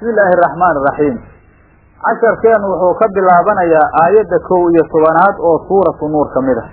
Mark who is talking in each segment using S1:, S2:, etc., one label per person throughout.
S1: bismi illaahi araxmaan iraxiim casharkeenu wuxuu ka bilaabanayaa aayadda kow iyo tobanaad oo suuratu nuur ka mid ah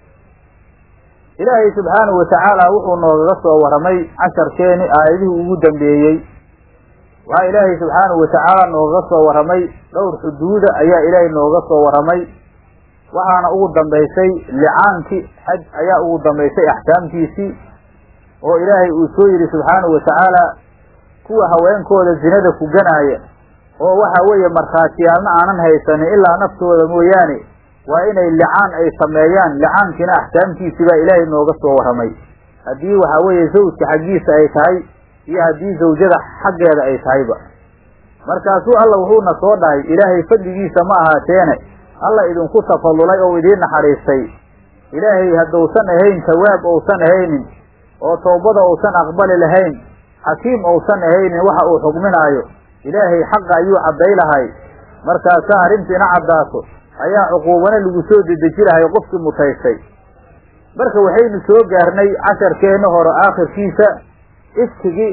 S1: ilaahay subxaanahu watacaala wuxuu noogaga soo warramay casharkeeni aayadihii ugu dambeeyey waxaa ilaahay subxaanahu watacaala noogaga soo warramay dhowr xuduuda ayaa ilaahay nooga soo warramay waxaana ugu dambaysay licaankii xaj ayaa ugu dambaysay axkaamtiisii oo ilaahay uu soo yidhi subxaanahu watacaala kuwa haweenkooda zinada ku ganaaya oo waxa weeye markhaatiyaalna aanan haysanin ilaa naftooda mooyaane waa inay licaan ay sameeyaan licaankiina axkaamtiisii baa ilaahay nooga soo warramay haddii waxa weeye zawjka xaggiisa ay tahay iyo haddii zawjada xaggeeda ay tahayba markaasuu alla wuxuuna soo dhahay ilaahay fadligiisa ma ahaateene alla idinku tafadulay oo idiin naxariistay ilaahay haddousan ahayn tawaab ousan ahaynin oo toobada uusan aqbali lahayn xakiim ousan ahaynin waxa uu xugminaayo ilaahay xaqa ayuu cadday lahay markaasaa arrintiina caddaato ayaa cuquubana lagu soo dedeji lahay qofkii mutaystay marka waxaynu soo gaarnay casharkeenna hore aakhirkiisa ifkigii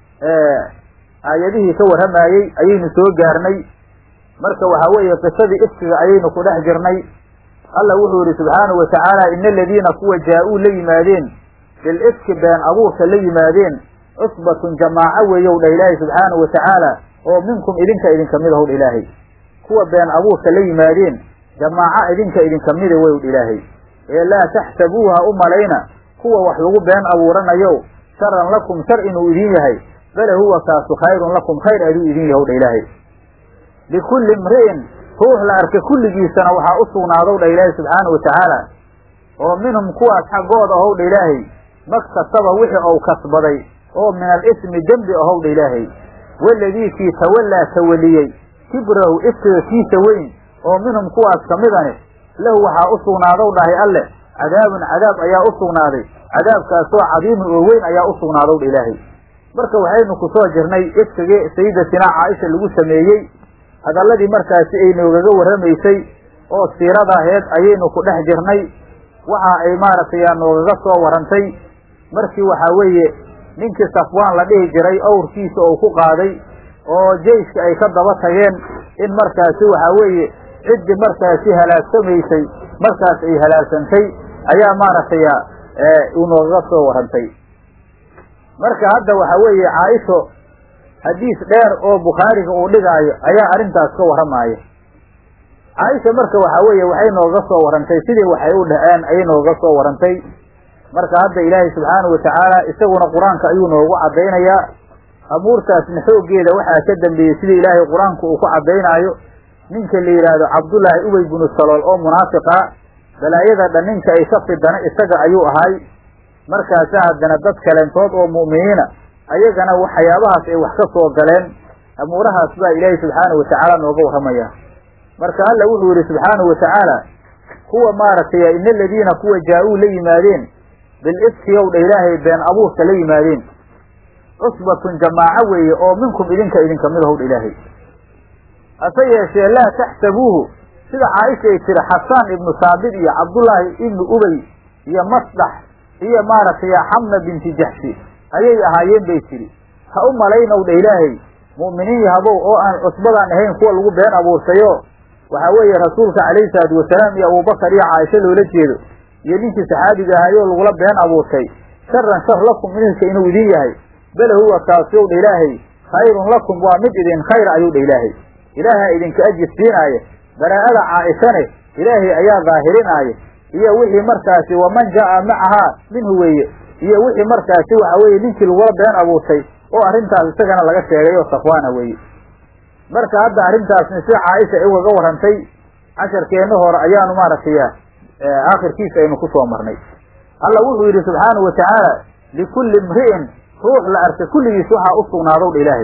S1: aayadihii ka warramayey ayaynu soo gaarnay marka waxaa weeye qisadii ifkiga ayaynu ku dhex jirnay alla wuxuu yihi subxaanahu watacaala ina aladiina kuwa jaa-uu la yimaadeen bil ifki been abuurka la yimaadeen cusbatun jamaaco weeyow dha ilaahay subxaanahu watacaala oo minkum idinka idinka mid ahow dha ilaahay kuwa been abuurka la yimaadeen jamaaco idinka idinka mida weyow dha ilaahay ee laa taxsabuuha u malayna kuwa wax lagu been abuuranayo sharan lakum shar inuu idin yahay bale huwa kaasu khayrun lakum khayr aduu idin yahow dha ilaahay likulli imri'in ruux la arka kulligiisana waxaa u sugnaadow dha ilaahay subxaanahu watacaala oo minhum kuwaas xaggooda ahow dha ilaahay maktasaba wixii ou kasbaday oo min alismi dembi ahow dha ilaahay waladii kii tawallaa tawaliyey kibrahu ifkiga kiisa weyn oo minhum kuwaas ka midani lahu waxaa u sugnaadow dhahay alleh cadaabun cadaab ayaa u sugnaaday cadaabkaasoo cadiimun oo weyn ayaa u sugnaadow dha ilaahay marka waxaynu ku soo jirnay ifkigii sayidatinaa caaisha lagu sameeyey hadalladii markaasi ay noogaga warramaysay oo siiradaheed ayaynu ku dhex jirnay waxa ay maaragtay noogaga soo warrantay markii waxaa weeye ninkii safwaan la dhihi jiray awrkiisa oo ku qaaday oo jeyska ay ka daba tageen in markaasi waxaa weeye ciddii markaasi halaagsamaysay markaas ay halaagsantay ayaa maaragtay uu noogaga soo warrantay marka hadda waxaa weeye caaisho xadiis dheer oo bukhaariga uu dhigaayo ayaa arrintaas ka warramaaya caaisha marka waxaa weeye waxay nooga soo warrantay sidii waxay u dhaheen ayay nooga soo warrantay marka hadda ilaahay subxaanahu watacaala isaguna qur-aanka ayuu noogu caddaynayaa abuurtaasna xooggeeda waxaa ka dambeeyey sidii ilaahay qur-aanku uu ku caddaynaayo ninka la yidhaahdo cabdullaahi ubey binu salool oo munaafiqa balaayada dhan ninka ay ka fidana isaga ayuu ahay markaasa haddana dad kaleentood oo mu'miniina ayagana waxyaabahaas ay wax ka soo galeen amuurahaas baa ilaahay subxaanahu watacaala nooga warramaya marka alla wuxuu yihi subxaanahu watacaala kuwa maaragtay ina aladiina kuwa jaa-uu la yimaadeen bil ifki ow dha ilaahay been abuurka la yimaadeen cusbatun jamaaco weeye oo minkum idinka idinka mid ahow dha ilaahay hase yeeshee laa taxsabuuhu sida caaisha ay tiri xasaan ibnu saabit iyo cabdullaahi ibnu ubey iyo masdax iyo maaragtay xamna binti jaxshi ayay ahaayeen bay tidhi ha u malaynow dha ilaahay mu'miniin yahabow oo aan cusbadaan ahayn kuwa lagu been abuurtayo waxaa weeye rasuulka calayhi salaatu wasalaam iyo abubakar iyo caaisho loola jeedo iyo ninkii saxaabiga ahayoo lagula been abuurtay sharan shar lakum idinka inuu idin yahay bale huwa kaasiyow dha ilaahay khayrun lakum waa mid idin khayr ayuu dha ilaahay ilaahaa idinka ajir siinaaya baraa'ada caaishane ilaahay ayaa daahirinaaya iyo wixii markaasi waman jaa'a macahaa minhu weeye iyo wixii markaasi waxa weeye ninkii lagula been abuurtay oo arrintaas isagana laga sheegay oo safwaana weeye marka hadda arrintaasni sida caaisha ay ugaga warrantay casharkeenna hore ayaanu maaragtay aakhirkiisa aynu ku soo marnay alla wuxuu yidhi subxaanahu watacaala likulli imri'in ruux la arka kulligiis waxaa u sugnaadow dha ilaahay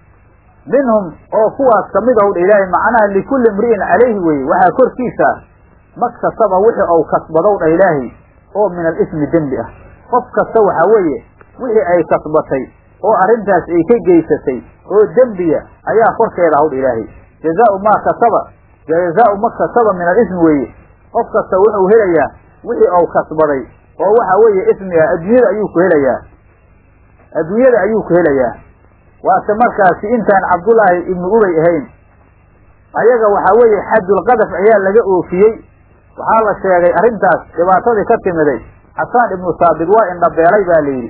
S1: minhum oo kuwaas kamid ahow dha ilaahay macnaha likulli imri'in calayhi weye waxaa korkiisa maktasaba wixii ou kasbadow dha ilaahay oo min alismi dembi ah qof kasta waxaa weeye wixii ay kasbatay oo arrintaas ay ka geysatay oo dembiya ayaa korkeeda hawdha ilaahay jazaau maa kasaba jazaau ma kasaba min alismi weeye qof kasta wuxuu helayaa wixii ou kasbaday oo waxa weeye ismi ah adduunyada ayuu ku helayaa adduunyada ayuu ku helayaa waase markaasi intaan cabdullaahi ibnu ubay ahayn ayaga waxaa weeye xadulqadaf ayaa laga oofiyey waxaa la sheegay arrintaas dhibaatadii ka timiday xasaan ibnu saabit waa indhabeelay baa layidhi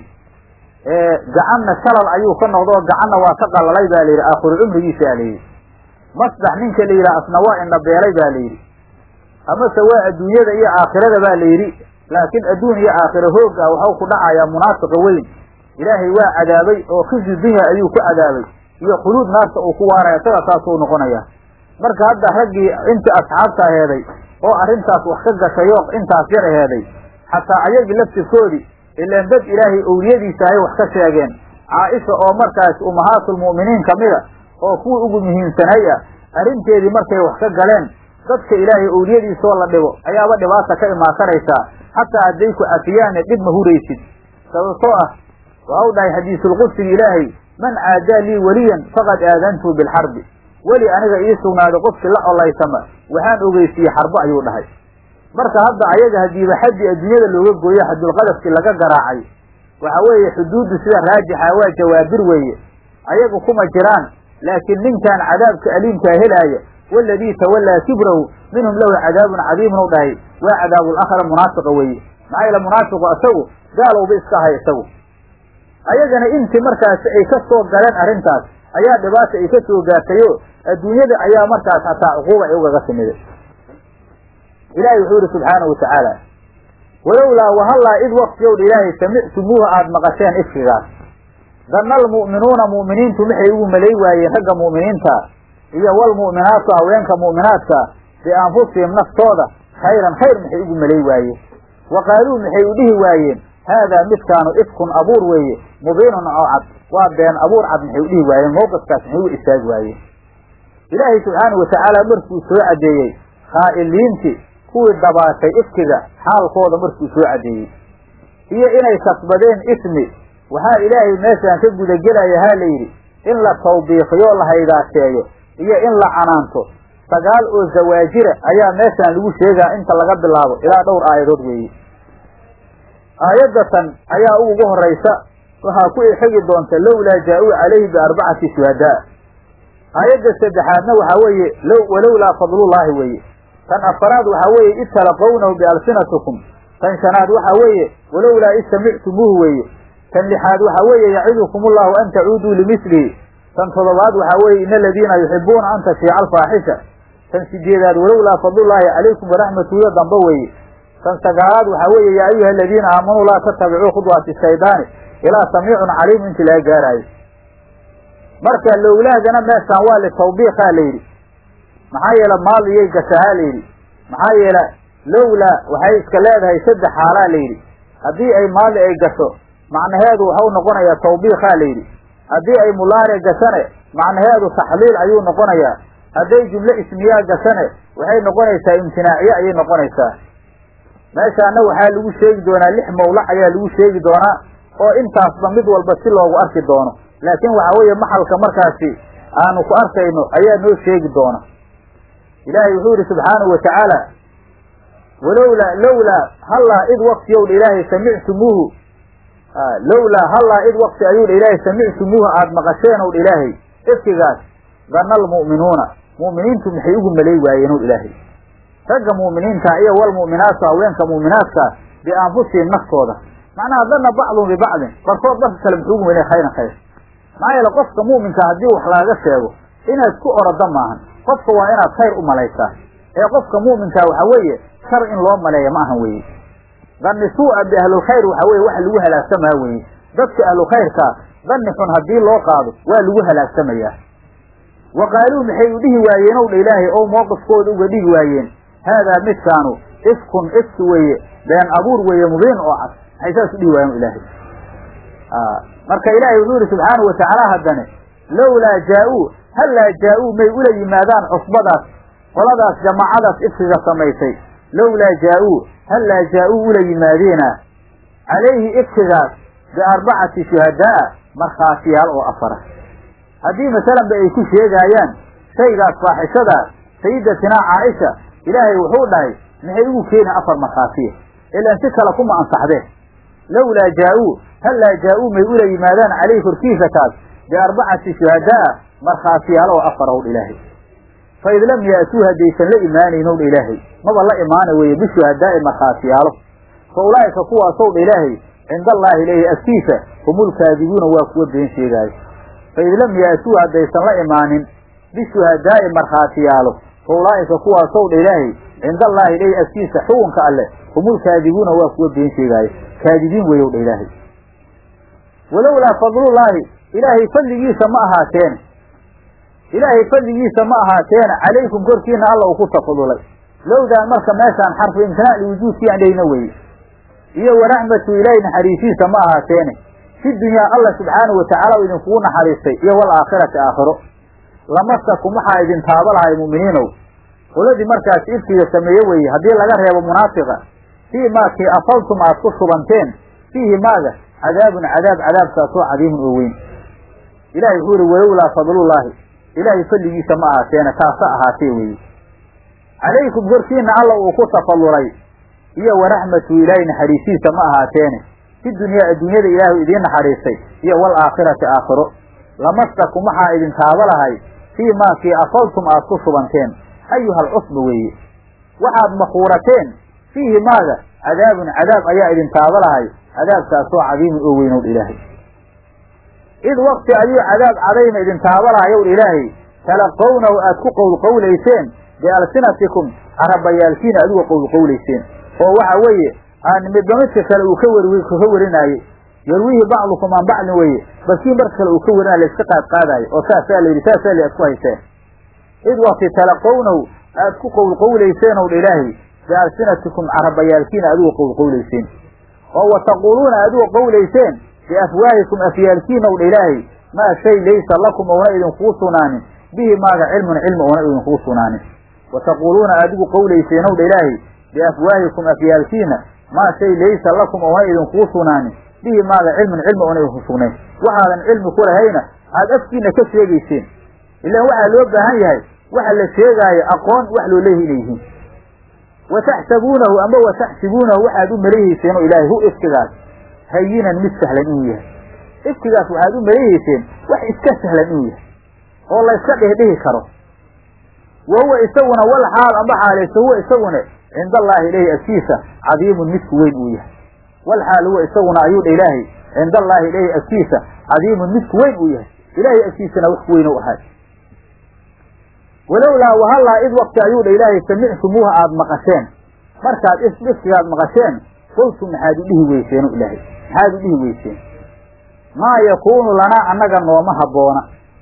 S1: gacanna shalal ayuu ka noqdo oo gacanna waa ka qalalay baa layidhi aakhiru cumrigiisa a layidhi masdax ninka la yidhaha asna waa indhabeelay ba layidhi amase waa adduunyada iyo aakhirada ba la yidhi laakiin adduun iyo aakhira hoog ah waxau ku dhacayaa munaafiqa weyn ilaahay waa cadaabay oo khizi dunya ayuu ku cadaabay iyo khuluud naarta uu ku waaraya isaga saasuu noqonaya marka hadda raggii intii asxaabta aheeday oo arrintaas wax ka gashayo intaas yar aheeday xataa ayagii laftirkoodii ilaan dad ilaahay owliyadiisa ahay wax ka sheegeen caaisha oo markaas ummahaatulmu'miniin kamida oo kuwii ugu muhiimsanay ah arrinteedii markay wax ka galeen dadka ilaahay owliyadiisoo la dhibo ayaaba dhibaata ka imaan karaysaa xataa hadday ku cafiyaanne dhib ma huraysid sababtoo ah waxau dhahay xadiisulqudsiga ilaahay man caadaa lii weliyan faqad aadantuu bilxarbi weli aniga ii sugnaaday qofkii la colaysama waxaan ogeysiiyey xarbo ayuu dhahay marka hadda ayaga hadiiba xaddii adduunyada looga gooyo xadulqadafkii laga garaacay waxa weeye xuduuddu sida raajixa waa jawaabir weeye ayagu kuma jiraan laakiin ninkan cadaabka aliimkaa helaaya waladii tawallaa kibrahu minhum lahu cadaabun cadiimun u dhahay waa cadaabulakhra munaafiqa weeye maxaa yaele munaafiqu isagu gaalowba iska ahay isagu ayagana intii markaasi ay ka soo galeen arrintaas ayaa dhibaata ay ka soo gaartayo adduunyada ayaa markaas hataa cuquuba ay ugaga timiday ilaahay wuxuu yihi subxaanahu watacaala walowlaa wahallaa id waqtiyowdha ilaahay samictumuuha aada maqasheen ifkigaas danna almu'minuuna mu'miniintu maxay ugu malay waayeen ragga mu'miniinta iyo walmu'minaatu haweenka mu'minaadka bianfusihim naftooda khayran khayr maxay ugu malay waayeen wa qaaluu maxay u dhihi waayeen haadaa midkaanu ifkun abuur weeye mubiinun oo cad waa been abuur cad maxay u dhihi waayeen mawqifkaas maxay u istaagi waayeen ilaahay subxaanahu watacaala markuu soo caddeeyey khaa'iliintii kuwii dabaashay ifkiga xaalkooda markuu soo caddeeyey iyo inay kasbadeen ismi waxaa ilaahay meeshaan ka gudagelaya haa la yidhi in la tawbiiqiyo la haydaaseeyo iyo in la canaanto sagaal oo zawaajira ayaa meeshaan lagu sheegaa inta laga bilaabo ilaa dhowr aayadood weeye aayaddatan ayaa ugu horaysa waxaa ku xigi doonta lowlaa jaa-uu calayhi biarbacati shuhadaa aayadda saddexaadna waxaa weeye low walowlaa fadlullaahi weeye tan afaraad waxaa weeye id talaqownahu bialsinatikum tan shanaad waxaa weeye walowlaa id samictumuuhu weeye tan lixaad waxaa weeye yacidukum ullahu an tacuuduu limilihi tan toddobaad waxaa weeye ina aladiina yuxibuuna an tashiica alfaaxisha tan sideedaad walowlaa fadlullaahi calaykum waraxmatuhuyo dambe weeye tan sagaalaad waxaa weeye yaa ayuha aladiina aamanuu laa tatabicuu khudwaati shaydaani ilaa samiicun caliimu intii laga gaaraayo marka lowlaadana meeshaan waa litawbiiqaa la yidhi maxaa yeele maaliyay gashahaa la yidhi maxaa yeele lowlaa waxay iska leedahay saddex xaalaa la yidhi haddii ay maali ay gasho macnaheedu waxau noqonayaa tawbiiqaa la yidhi haddii ay mulaare gashane macnaheedu taxliil ayuu noqonayaa hadday jumle ismiyaa gashane waxay noqonaysaa imtinaaciye ayay noqonaysaa meeshaana waxaa lagu sheegi doonaa lix mawlac ayaa lagu sheegi doonaa oo intaasba mid walba si loogu arki doono laakiin waxaa weeye maxalka markaasi aanu ku arkayno ayaa noo sheegi doona ilaahay wuxuu yihi subxaanahu watacaala walowlaa lowlaa hallaa id waqtiyowdha ilaahay samictumuuhu lowlaa hallaa id waqti ayuudha ilaahay samictumuuhu aada maqasheen owdha ilaahay ifkigaas danna almu'minuuna mu'miniintu maxay ugu malay waayeen ow ilaahay ragga mu'miniinta iyo walmu'minaatu haweenka mu'minaadka bianfusihim naftooda macnaha danna bacdun bibacdin barkood barka kale muxuu ugu malay khayran khayr maxaa yeele qofka mu'minka haddii wax laaga sheego inaad ku oroda maahan qofka waa inaad khayr u malaysaa ee qofka mu'minkaa waxa weeye shar in loo maleeya ma ahan weeye danni suu'a biahlulkhayr waxa weye waxa lagu halaagsamaa weeye dadka ahlulkhayrkaa danni xun haddii loo qaado waa lagu halaagsamayaa wa qaaluu maxay u dhihi waayeen ow dha ilaahay oo mowqifkooda uga dhihi waayeen haadaa midkaanu ifkun ifki weeye been abuur weeye mubiin oo cad maxay saas u dhihi waayeen ilaahay marka ilaahay wuxuu yihi subxaanahu watacaala haddane lowlaa jaa-uu hallaa jaa-uu may ula yimaadaan cusbadaas qoladaas jamaacadaas ifkiga samaysay lowlaa jaa-uu hallaa jaa-uu ula yimaadeena calayhi ifkigaas biarbacati shuhadaa markhaatiyaal oo afara haddii masalanba ay ku sheegaayaan shaygaas faaxishada sayidatinaa caaisha ilaahay wuxuu dhahay maxay ugu keeni afar markhaatiya ilaan si kale kuma ansaxdeen lowlaa jaa-uu hallaa jaa-uu may ula yimaadaan calayhi korkiisa kaas biarbacati shuhadaa markhaatiyaalo oo afar owdha ilaahay fa id lam ya'tuu haddaysan la imaanayn owdha ilaahay maba la imaana weeye bishuhadaa'i markhaatiyaalo fa ulaa'ika kuwaasowdha ilaahay cinda allaahi leeyahy agtiisa humulkaadibuuna waa kuwa been sheegaayo fa id lam ya'tuu haddaysan la imaanin bishuhadaa'i markhaatiyaalo fa ulaa'ika kuwaasowdha ilaahay cinda allaahi leeyahy agtiisa xukunka alleh humulkaadibuuna waa kuwa been sheegaayo kaadibiin weyowdha ilaahay walowlaa fadlullaahi ilaahay fadligiisa ma ahaateen ilaahay fadligiisa ma ahaateena calaykum korkiina alla uu ku tafadulay lowdaan marka meeshaan xarfu imtinaac liwujuudkii aan dhehna weye iyo waraxmatu ilaahay naxariisiisa ma ahaateene fi dunyaa alla subxaanahu watacaala u idinkugu naxariistay iyo walaakhirati aakhiro lamasakum waxaa idin taaba lahay mu'miniinow qoladii markaas ifkiga sameeye weeye haddii laga reebo munaafiqa fii maakii afaltum aad ku shubanteen fiihi maaga cadaabun cadaab cadaabkaasoo cadiimun oo weyn ilahay wuxuu ihi walowlaa fadlullaahi ilaahay fadligiisa ma ahaateena taasa ahaatee weeye calaykum korkiina alla uu ku tafadulay iyo waraxmatu ilaahay naxariisiisa ma ahaateene fi dunyaa adduunyada ilaahu idiin naxariistay iyo walaakhirati aakhiro lamastakum waxaa idin taaba lahay fii maakii afaltum aad ku shubanteen ayuha alcusba weeye waxaad makuurateen fiihi maaga cadaabun cadaab ayaa idin taaba lahay cadaabkaasoo cadiimun oo weynowdh ilaahay id wakti ayuu cadaab cadayna idin taaba lahayow ilaahay talaqownahu aad ku qowlqowlayseen bialsinatikum carabayaalkiina adigu qowlqowlayseen oo waxa weeye aan midba midka kale uu ka weri ka warinaayey yarwihi bacdukum an bacdin weeye balkii marka kale uu ka warinaya layska qaad qaadaayo oo saasaa la yidhi saasaa la ad ku hayseen id wakti talaqownahu aad ku qowlqowlayseen ow dha ilaahay bialsinatikum carabayaalkiina adigu qowlqowlayseen oo wa taquuluuna adigu qowlayseen biafwaahikum afyaalkiina ow dha ilaahay maa shay laysa lakum ouna idinkuu sugnaanin bihi maaga cilmun cilmi ouna idinkuu sugnaanin wa taquuluuna adigu qowlayseen ow dha ilaahay biafwaahikum afyaalkiina maa shay laysa lakum ouna idinkuu sugnaanin bihi maaga cilmun cilmi oona idinku sugnayn waxaadan cilmi ku lahayna aada afkiina ka sheegayseen ilaan waxaa loo baahan yahay waxa la sheegaayo aqoon wax loo leeyahy inay yihiin wa taxsabuunahu ama wa taxsibuunahu waxaad u maleeyeyseen oo ilaahay hu ifkigaas hayinan mid sahlan inuu yahay ifkigaas waxaad u maleeyeyseen wax iska sahlan inuu yahay oo la yska dhihdhihi karo wa huwa isaguna wal xaal amba xaalayso huwa isaguna cinda allaahi ilaahi agtiisa cadiimun midku weyn uu yahay wal xaal huwa isaguna ayuu dha ilaahay cinda allaahi ilaahi agtiisa cadiimun midku weyn uu yahay ilaahay agtiisana wax ku weyn u ahay walowlaa wahallaa id wakti ayuu dha ilaahay samictumuuha aada maqasheen markaad ifkigaad maqasheen qultum maxaad u dhihi weyseen ilaahay maxaad u dhihi weyseen maa yakuunu lanaa annaga nooma habboona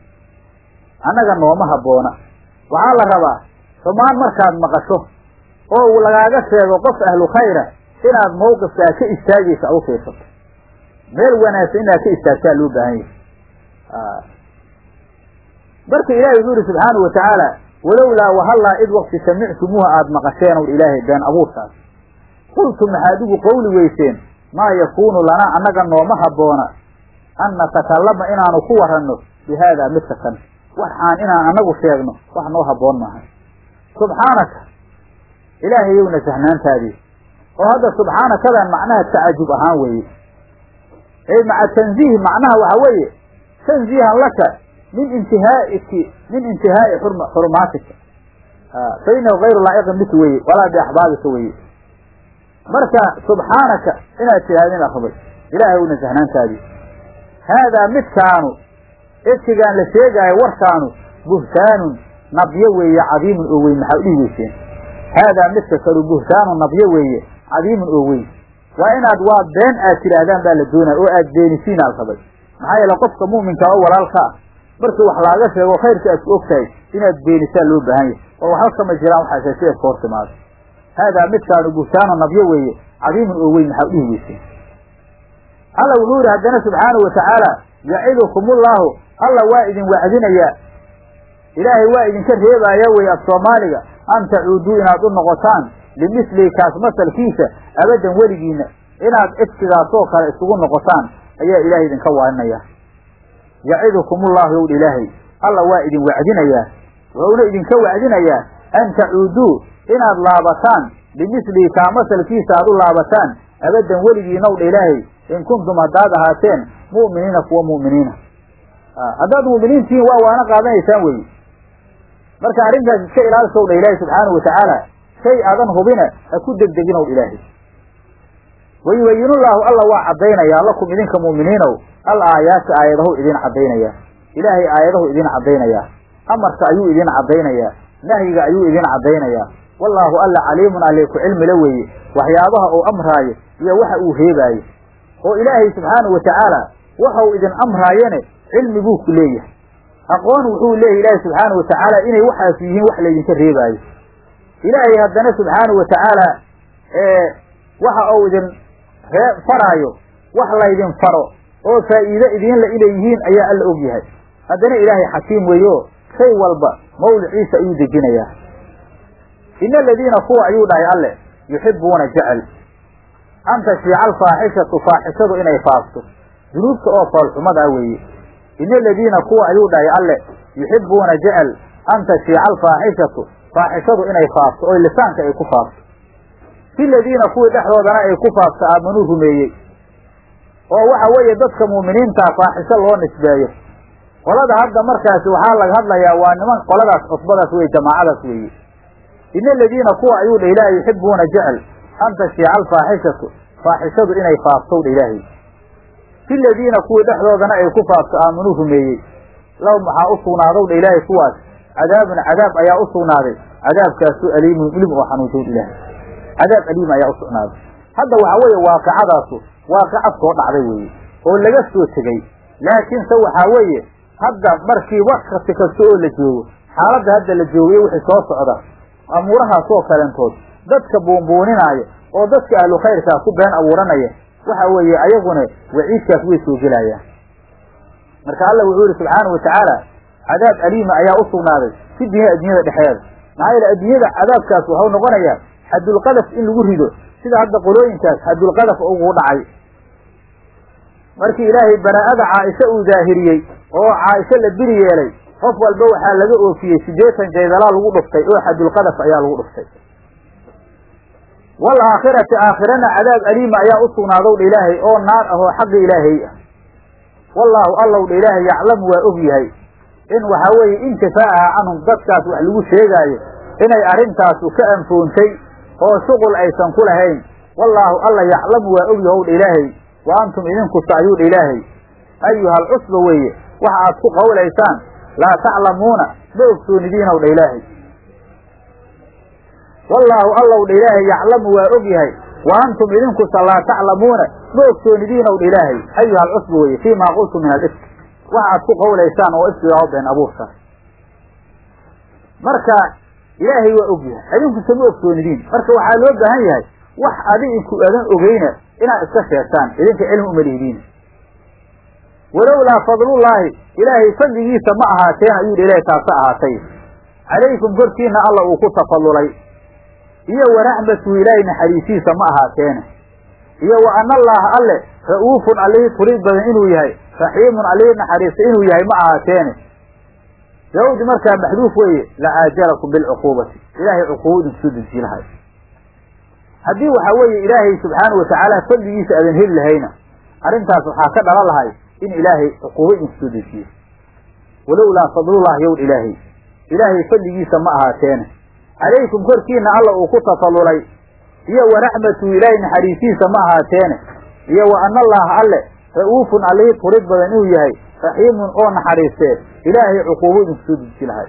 S1: annaga nooma habboona waxaa la rabaa xumaan markaad maqasho oo lagaaga sheego qof ahlu khayra inaad mawqifkaa ka istaagaysa ad u fiirsato meel wanaagsan inaad ka istaagtaa loo baahan yahay marka ilaahay wuxuu yihi subxaanau watacaala walowlaa wahallaa id wakti samictumuuha aada maqasheen ow ilaahay been abuurkaas qultum maxaad igu qowli weyseen maa yakuunu lanaa annaga nooma habboona an natakallama inaanu ku waranno bi haadaa midka kan waxaan inaan annagu sheegno wax noo habboon maaha subxaanaka ilaahayowna sahnaantaadii oo hadda subxaanakadan macnaha tacajub ahaan weeye ee maca tanziih macnaha waxa weeye tanziihan laka min intihaaiki min intihaa'i xurumaatika fa inahu gayru laa'iqin bika weye walaa biaxbaabika weye marka subxaanaka inaad tidhahdin akbay ilaahayowna sahnaantaadii haadaa midkaanu ifkigaan la sheegaayo warkaanu buhtaanun nabyo weeye cadiimun oo weyn maxaa udhihi weyseen haadaa midka kalu buhtaanun nabyo weeye cadiimun oo weyn waa inaad waa been aad tidhaahdaan baa la doonaya oo aad beenisiin aal rabay maxaa yeele qofka mu'minka oo walaalka ah markii wax laaga sheego khayrka aad ku og tahay inaad beenisaa loo baahan yahay oo waxba kama jiraan waxaase si eedka hor timaado haadaa midkaanu buhtaanu nabyo weeye cadiimun oo weyn maxaa udhihi weyseen alla wuxuu yidhi haddana subxaanau watacaala yacidukumullahu alla waa idin wacdinayaa ilaahay waa idinka reebaaya wey af soomaaliga an tacuuduu inaad u noqotaan limislihi kaas masalkiisa abadan weligiina inaad ifkigaasoo kale isugu noqotaan ayaa ilaahay idinka waaninaya yacidukumullahu yowdha ilaahay alla waa idin wacdinayaa wuxuuna idinka wacdinayaa an tacuuduu inaad laabataan limislihi kaa masalkiisa aad u laabataan abadan weligiinowdha ilaahay in kuntum haddaad ahaateen mu'miniina kuwa mu'miniina haddaad mu'miniintihiin waa waana qaadanaysaan weeye marka arrintaas iska ilaalisow dha ilaahi subxaanahu watacaala shay aadan hubina ha ku degdeginow ilaahay wayubayinullaahu alla waa caddaynayaa lakum idinka mu'miniinow al aayaati aayadahu idin caddaynayaa ilaahay aayadahu idin caddaynayaa amarka ayuu idin caddaynayaa nahyiga ayuu idin caddaynayaa wallaahu alla caliimun alle ku cilmila weeye waxyaabaha uu amraayo iyo waxa uu reebaayo oo ilaahay subxaanahu watacaala waxau idin amraayane cilmi buu ku leeyahay aqoon wuxuu leeyahy ilaahay subxaanahu watacaala inay waxaas yihiin wax laydinka reebaayo ilaahay haddana subxaanahu watacaala waxa uu idin ree faraayo wax laydin faro oo faa'iide idiinla inay yihiin ayaa alla og yahay haddana ilaahay xakiim weeyo shay walba mawliciisa ayuu dejinayaa ina aladiina kuwa ayuu dhahay alle yuxibbuuna jecel an tashiica alfaaxishatu faaxishadu inay faafto dunuubta oo foolxumada ah weeye ina aladiina kuwa ayuu dhahay alle yuxibbuuna jecel an tashiica alfaaxishatu faaxishadu inay faafto oo lisaanka ay ku faafto fi ladiina kuwii dhexdoodana ay ku faafto aamanuu rumeeyey oo waxa weeye dadka mu'miniintaa faaxisho loo nisbeeyo qolada hadda markaasi waxaa laga hadlayaa waa niman qoladaas cusbadaas weye jamaacadaas weeye ina aladiina kuwa ayuu dha ilaahay yuxibbuuna jecel an tashiica alfaaxishatu faaxishadu inay faaftow dha ilaahay fi ladiina kuwii dhexdoodana ay ku faafto aamanuu rumeeyey lahum waxaa u sugnaadow dha ilaahay kuwaas cadaabun cadaab ayaa u sugnaaday cadaabkaasu aliimun ilim oo xanuunsow dha ilaahay cadaab aliim ayaa u sugnaaday hadda waxaa weeye waaqicadaasu waaqica soo dhacday weeye oo laga soo tegey laakiinse waxaa weeye hadda markii wakti kasta oo la joogo xaaladda hadda la joogayo wixii soo socda amuurahaasoo kalentood dadka buunbuuninaayo oo dadka ahlu khayrkaa ku been abuuranaya waxa weeye ayaguna waciidkaas way soo gelayaan marka alla wuxuu yihi subxaanau watacaala cadaab aliima ayaa u sugnaaday fi dunya addunyada dhexeeda maxaa yeele adduunyada cadaabkaas waxau noqonayaa xadulqadaf in lagu rido sida hadda qolooyinkaas xadulqadaf ugu dhacay markii ilaahay baraa'ada caaisha uu daahiriyey oo caaisho la biri yeelay qof walba waxaa laga oofiyey siddeetan jaydalaa lagu dhuftay oo xadulqadaf ayaa lagu dhuftay wal aakhirati aakhirana cadaab aliima ayaa u sugnaadow dha ilaahay oo naar ah oo xagga ilaahay ah wallaahu allow dha ilaahay yaclamu waa og yahay in waxaa weeye intifaacaha canhum dadkaas wax lagu sheegaayo inay arrintaasu ka anfoontay oo shuqul aysan ku lahayn wallaahu alla yaclamu waa og yahow dha ilaahay wa antum idinkusa ayuu dha ilaahay ayuha alcusba weeye waxa aad ku qawlaysaan laa taclamuuna ma ogsoonidiinow dha ilaahay wallaahu allow dha ilaahay yaclamu waa og yahay wa antum idinkusa laa taclamuuna ma ogsoonidiinow dha ilaahay ayuha alcusba weeye fii maa qultum min alifk waxa aad ku qawlaysaan oo ifkigaa been abuurka marka ilaahay waa og yahay idinkuse ma ogsoonidiin marka waxaa loo baahan yahay wax adinku adan ogeyna inaad iska sheegtaan idinka cilmi uma lihidiin walowlaa fadlullaahi ilaahay fadligiisa ma ahaateen ayuu dha ilahay taasa ahaatay calaykum korkiina alla uu ku tafadulay iyo waraxmatuhu ilaahay naxariisiisa ma ahaateene iyo wa ana allaaha alle ra'uufun allihii turid badan inuu yahay raxiimun allihii naxariista inuu yahay ma ahaateene daawdi markaa maxduuf weeye la aajalakum bilcuquubati ilaahay cuquubo idinku soo dejiyi lahay haddii waxaa weeye ilaahay subxaana watacaala fadligiisa aadan heli lahayna arrintaas waxaa ka dhalan lahay in ilaahay cuquubo idinku soo dejiyo walowlaa fadlullahi yowl ilaahay ilaahay fadligiisa ma ahaateene calaykum korkiina alla uu ku tafadulay iyo waraxmatuhu ilaahay naxariisiisa ma ahaateene iyo wa ana allaaha alle ra'uufun allihii turid badan inuu yahay raxiimun oo naxariistee ilaahay cuquubo idinku soo deji lahay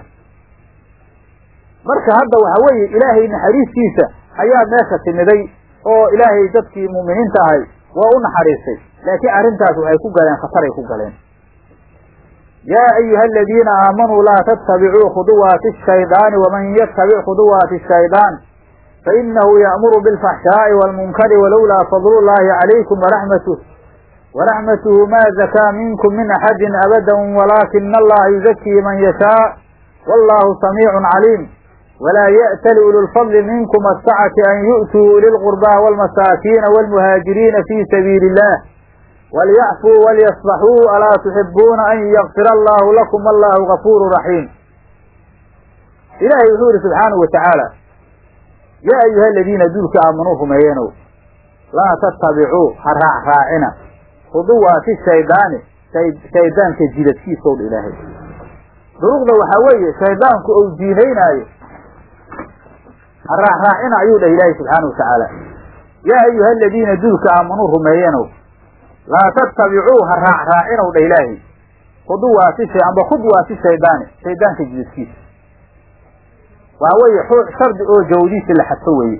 S1: marka hadda waxa weeye ilaahay naxariistiisa ayaa meesha timiday oo ilaahay dadkii mu'miniinta ahay waa u naxariistay laakiin arrintaas waxay ku galeen khataray ku galeen yaa ayuha aladiina aamanuu laa tattabicuu khuduwaati ashaydaani waman yattabic khuduwaati ashaydaan fainahu ya'muru bilfaxshaa'i waalmunkari walowlaa fadlu llaahi calaykum waraxmatuh waraxmatuhu ma zakaa minkum min axadin abadan walaakina allaha yuzakii man yashaa wallahu samiicun caliim walaa ya'tali ulu lfadli minkum asacati an yu'tuu uli lqurbaa waalmasaakiina waalmuhaajiriina fii sabiili illah walyacfuu walyasbaxuu alaa tuxibuuna an yakfira allahu lakum allahu gafuuru raxiim ilaahay wuxuu yihi subxaanahu wa tacaala yaa ayuha aladiina duulka aamanuu rumeeyeenow laa tattabicuu ha raacraacina khuduwaati shaydaani shaydaanka jidadkiisow dha ilaahay duruqda waxaa weeye shaydaanku ou jiinaynaayo ha raacraacina ayuu dhah ilaahay subxaana wa tacaala yaa ayuha aladiina duulka aamanuu rumeeyenow laa tattabicuu ha raacraacinow dha ilaahay khuduwaati shay amba khudwaati shaydaani shaydaanka jidadkiisa waa weeye shardi oo jawdiisi la xadfo weeye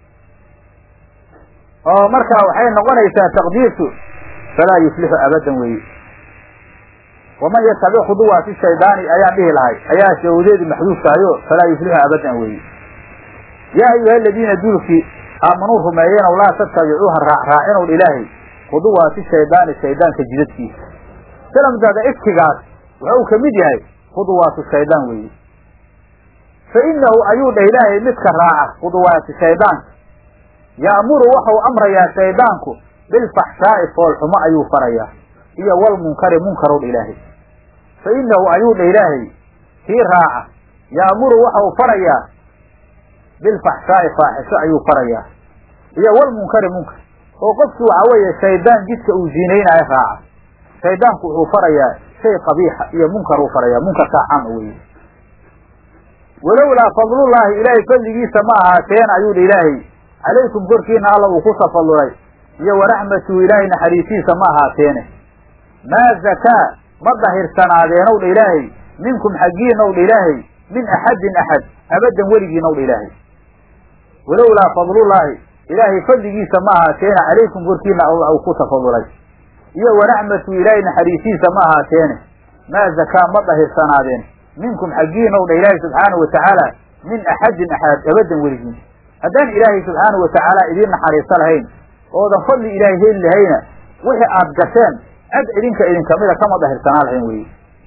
S1: oo markaa waxay noqonaysaa taqdiirtu falaa yuflixu abadan weeye waman yatabic khuduwaati shaydaani ayaan dhihi lahay ayaa shawdeedu maxduuf tahayo falaa yuflixu abadan weeye yaa ayuha aladiina duulkii aamanuu rumeeyenow laa tattabicuuha raacraacinow ilaahay khuduwaati shaydaani shaydaanka jidadkiisa salamkaada ifkigaas wuxuu ka mid yahay khuduwaatu shaydaan weeye fa inahu ayuu dhah ilaahay midka raaca khuduwaati shaydaanka ya'muru waxau amrayaa shaydaanku bilfaxshaa'i foolxumo ayuu farayaa iyo walmunkari munkarow dha ilaahay fa inahu ayuu dhah ilaahay kii raaca ya'muru waxau farayaa bilfaxshaa'i faaxisho ayuu farayaa iyo walmunkari munkar oo qofkii waxaa weeye shaydaan jidka uu ziinaynaayo raaca shaydaanku wuxuu farayaa shay qabiixa iyo munkar uu farayaa munkarkaa caama weeye walowlaa fadlullaahi ilaahay fadligiisa ma ahaateen ayuu dha ilaahay calaykum korkiina alla uu ku tafadulay iyo waraxmatuhu ilaahay naxariisiisa ma ahaateene maa zakaa ma dahirsanaadeenowdha ilaahay minkum xaggiinow dha ilaahay min axadin axad abadan weligiinow dha ilaahay walowlaa fadlullaahi ilaahay fadligiisa ma ahaateene calaykum korkiina uu ku tafadulay iyo waraxmatuhu ilaahay naxariisiisa ma ahaateene maa zakaa ma dahirsanaadeen minkum xaggiinow dha ilaahay subxaanau watacaala min axadin axad abadan weligiin haddaan ilaahay subxaanau watacaala idiin naxariiso lahayn oodan fadli ilaahay heli lahayna wixii aad gasheen cad idinka idinkamida kama dahirsanaa lahayn weye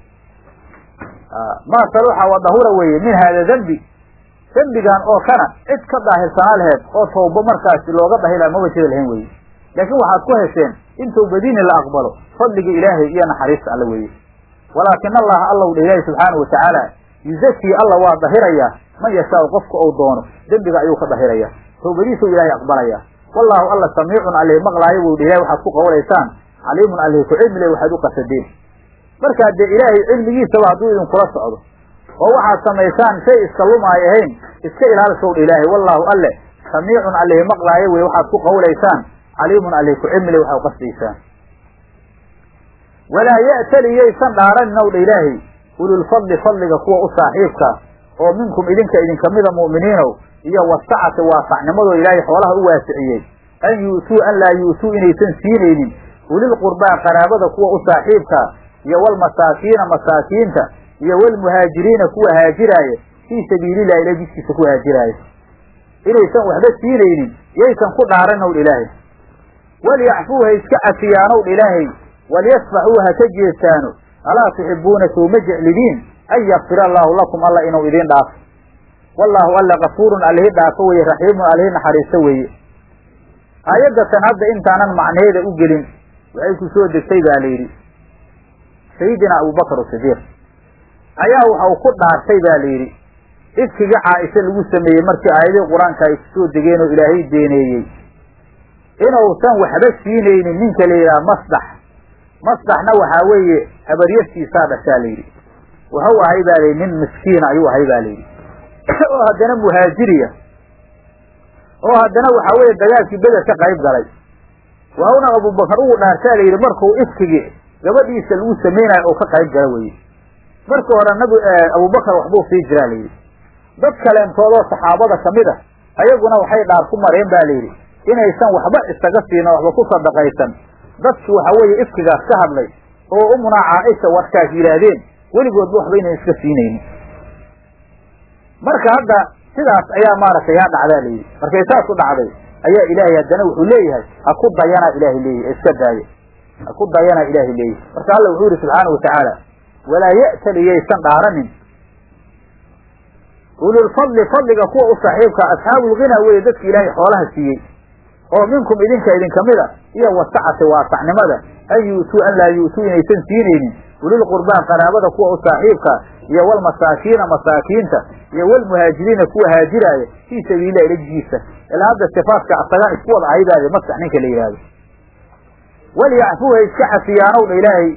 S1: maa saluxa wa dahura weeye min haada dembi dembigan oo kana cid ka daahirsanaa laheed oo tawbo markaasi looga dahila maba jiri lahayn weye laakiin waxaad ku hesheen in tawbadiini la aqbalo fadliga ilaahay iyo naxariista alla weeye walaakin allaha allow dha ilaahi subxaanau watacaala yuzakii alla waa dahirayaa man yashaau qofka ou doono dembiga ayuu ka dahiraya tawbadiisuu ilaahay aqbalaya wallaahu alla samiicun alih maqlaayo buu dha ilahay waxaad ku qawlaysaan caliimun alih ku cilmi le waxaad u qasadeen markaa dee ilaahay cilmigiisaba hadduu idinkula socdo oo waxaad samaysaan shay iska lumaay ahayn iska ilaalishow dha ilaahay wallaahu alle samiicun alih maqlaayo wey waxaad ku qawlaysaan caliimun alih ku cilmi le waxaad u qasdaysaan walaa ya'tali yaysan dhaaranin ow dha ilaahay ululfadli fadliga kuwa u saaxiibka oo minkum idinka idinkamida mu'miniinow iyo wasacati waasacnimadoo ilaahay xoolaha u waasiciyey an yu'tuu an laa yu'tuu inaysan siinaynin ulilqurbaa qaraabada kuwa u saaxiibka iyo walmasaakiina masaakiinta iyo walmuhaajiriina kuwa haajiraaya fii sabiilillahi ila jidkiisa ku haajiraaya inaysan waxba siinaynin yaysan ku dhaaranow dha ilaahay walyacfuu ha iska cafiyaanow dha ilaahay walyasfaxuu ha ka jeestaano alaa tuxibuuna sowma jeclidiin an yakfira allaahu lakum alla inuu idiin dhaafo wallaahu alla kafuurun allihi dhaafo weeye raxiimun allihi naxariisto weeye aayaddatan hadda intaanan macneeda u gelin waxay ku soo degtay baa la yidhi sayidina abubakar sidiiq ayaa waxau ku dhaartay ba la yidhi ifkiga caaisha lagu sameeyey markii aayadihii qur-aanka ay kusoo degeen oo ilaahay beeneeyey inuusan waxba siinaynin ninka la yidhaha masdax masdaxna waxaa weeye habaryartiisaa dhashaa la yidhi wuxuu ahay baa layidhi nin miskiina ayuu ahay ba layidhi oo haddana muhaajiriya oo haddana waxaa weeye dagaalkii beder ka qayb galay wauna abubakar ugu dhaartaa la yidhi markuu ifkigii gabadhiisa lagu samaynayo oo ka qayb gala weye marka hore nabi abubakar waxbuu sii jiraa la yidhi dad kaleentoodoo saxaabada kamid a ayaguna waxay dhaar ku mareen ba la yidhi inaysan waxba isaga siino waxba ku sadaqaysan dadki waxa weeye ifkigaas ka hadlay oo umunaa caaisha warkaas yidhaahdeen weligoodba waxba inay iska siinaynin marka hadda sidaas ayaa maaragtay yaa dhacdaa layidhi markay saas u dhacday ayaa ilaahay haddana wuxuu leeyahay ha ku dayanaa ilaahay leeyahay iska daaya ha ku dayanaa ilaahay leeyahay marka alla wuxuu yihi subxaana watacaala walaa ya'tali yaysan dhaaranin ululfadli fadliga kuwa u saaxiibka asxaabulghina weye dadki ilaahay xoolaha siiyey oo minkum idinka idinkamida iyo wasacati waasacnimada an yu'tuu an laa yu'tuu inaysan siinaynin ulilqurbaa qaraabada kuwa u saaxiibka iyo walmasaakiina masaakiinta iyo walmuhaajiriina kuwa haajiraaya fii sabiililah ilajiisa ilaa hadda sifaadka asagaan isku wada ahaybaade masax ninka la yidhaahdo walyacfuu ha iska cafiyaanow dha ilaahay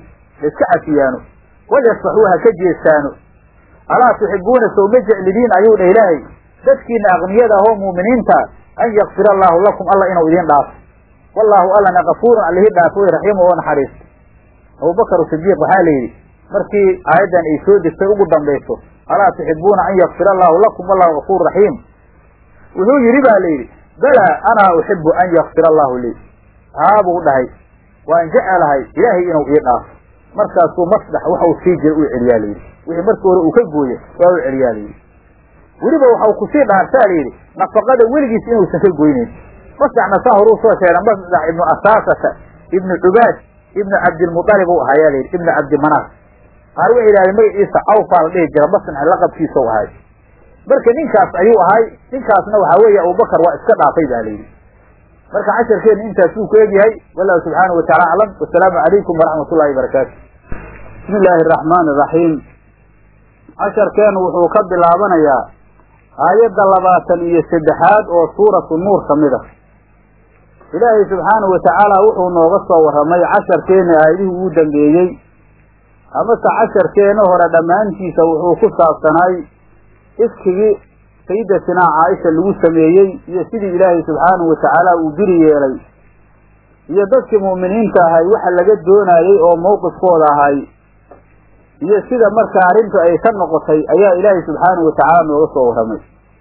S1: laiska cafiyaano walyasfaxuu ha ka jeestaano alaa tuxibuuna sow ma jeclidiin ayuu dha ilaahay dadkiina aqniyada ahoo mu'miniinta an yakfir allaahu lakum alla inuu idiin dhaafo wallaahu allana kafuurun allihii dhaafo way raxiimu oo naxariisto abubakar sidiiq waxaa la yidhi markii aayaddan ay soo degtay ugu dambayso alaa tuxibuuna an yakfir allaahu lakum wallahu kafuur raxiim wuxuu yidhi ba la yidhi balaa anaa uxibu an yakfir allahu lii haa buu dhahay waan jecelahay ilaahay inuu ii dhaafo markaasuu masdax waxau sii jira uu celiyaa layidhi wixii markii hore uu ka gooye waa u celiyaa layidhi weliba waxau kusii dhaartaa layidhi nafaqada weligiis inuusan ka goyneyn masdaxna saa horuu soo sheegay masdax ibnu asaasata ibnu cubaad ibnu cabdilmualib u ahaa yaa layidhi ibnu cabdimanaaf qaar waxay yidhahdeen magaciisa awfaa la dhihi jira masnax laqabkiisa u ahay marka ninkaas ayuu ahay ninkaasna waxaa weeye abubakar waa iska dhaafay ba layidhi marka casharkeenu intaasuu ku egyahay wallahu subxaanahu wataala aclam wasalaamu calaykum waraxmat ullahi barakaatu bismi illaahi araxmaani iraxiim casharkeenu wuxuu ka bilaabanayaa aayadda labaatan iyo saddexaad oo suuratu nuur ka mid ah ilaahay subxaanahu watacaala wuxuu nooga soo warramay casharkeena aayadihii ugu dambeeyey amase casharkeena hore dhammaantiisa wuxuu ku saabsanaay iskigii sayidatinaa caaisha lagu sameeyey iyo sidii ilaahay subxaanahu watacaala uu biri yeelay iyo dadkii mu'miniinta ahay waxa laga doonayey oo mawqifkooda ahay iyo sida markaa arrintu ay ka noqotay ayaa ilaahay subxaanahu watacaala nooga soo warramay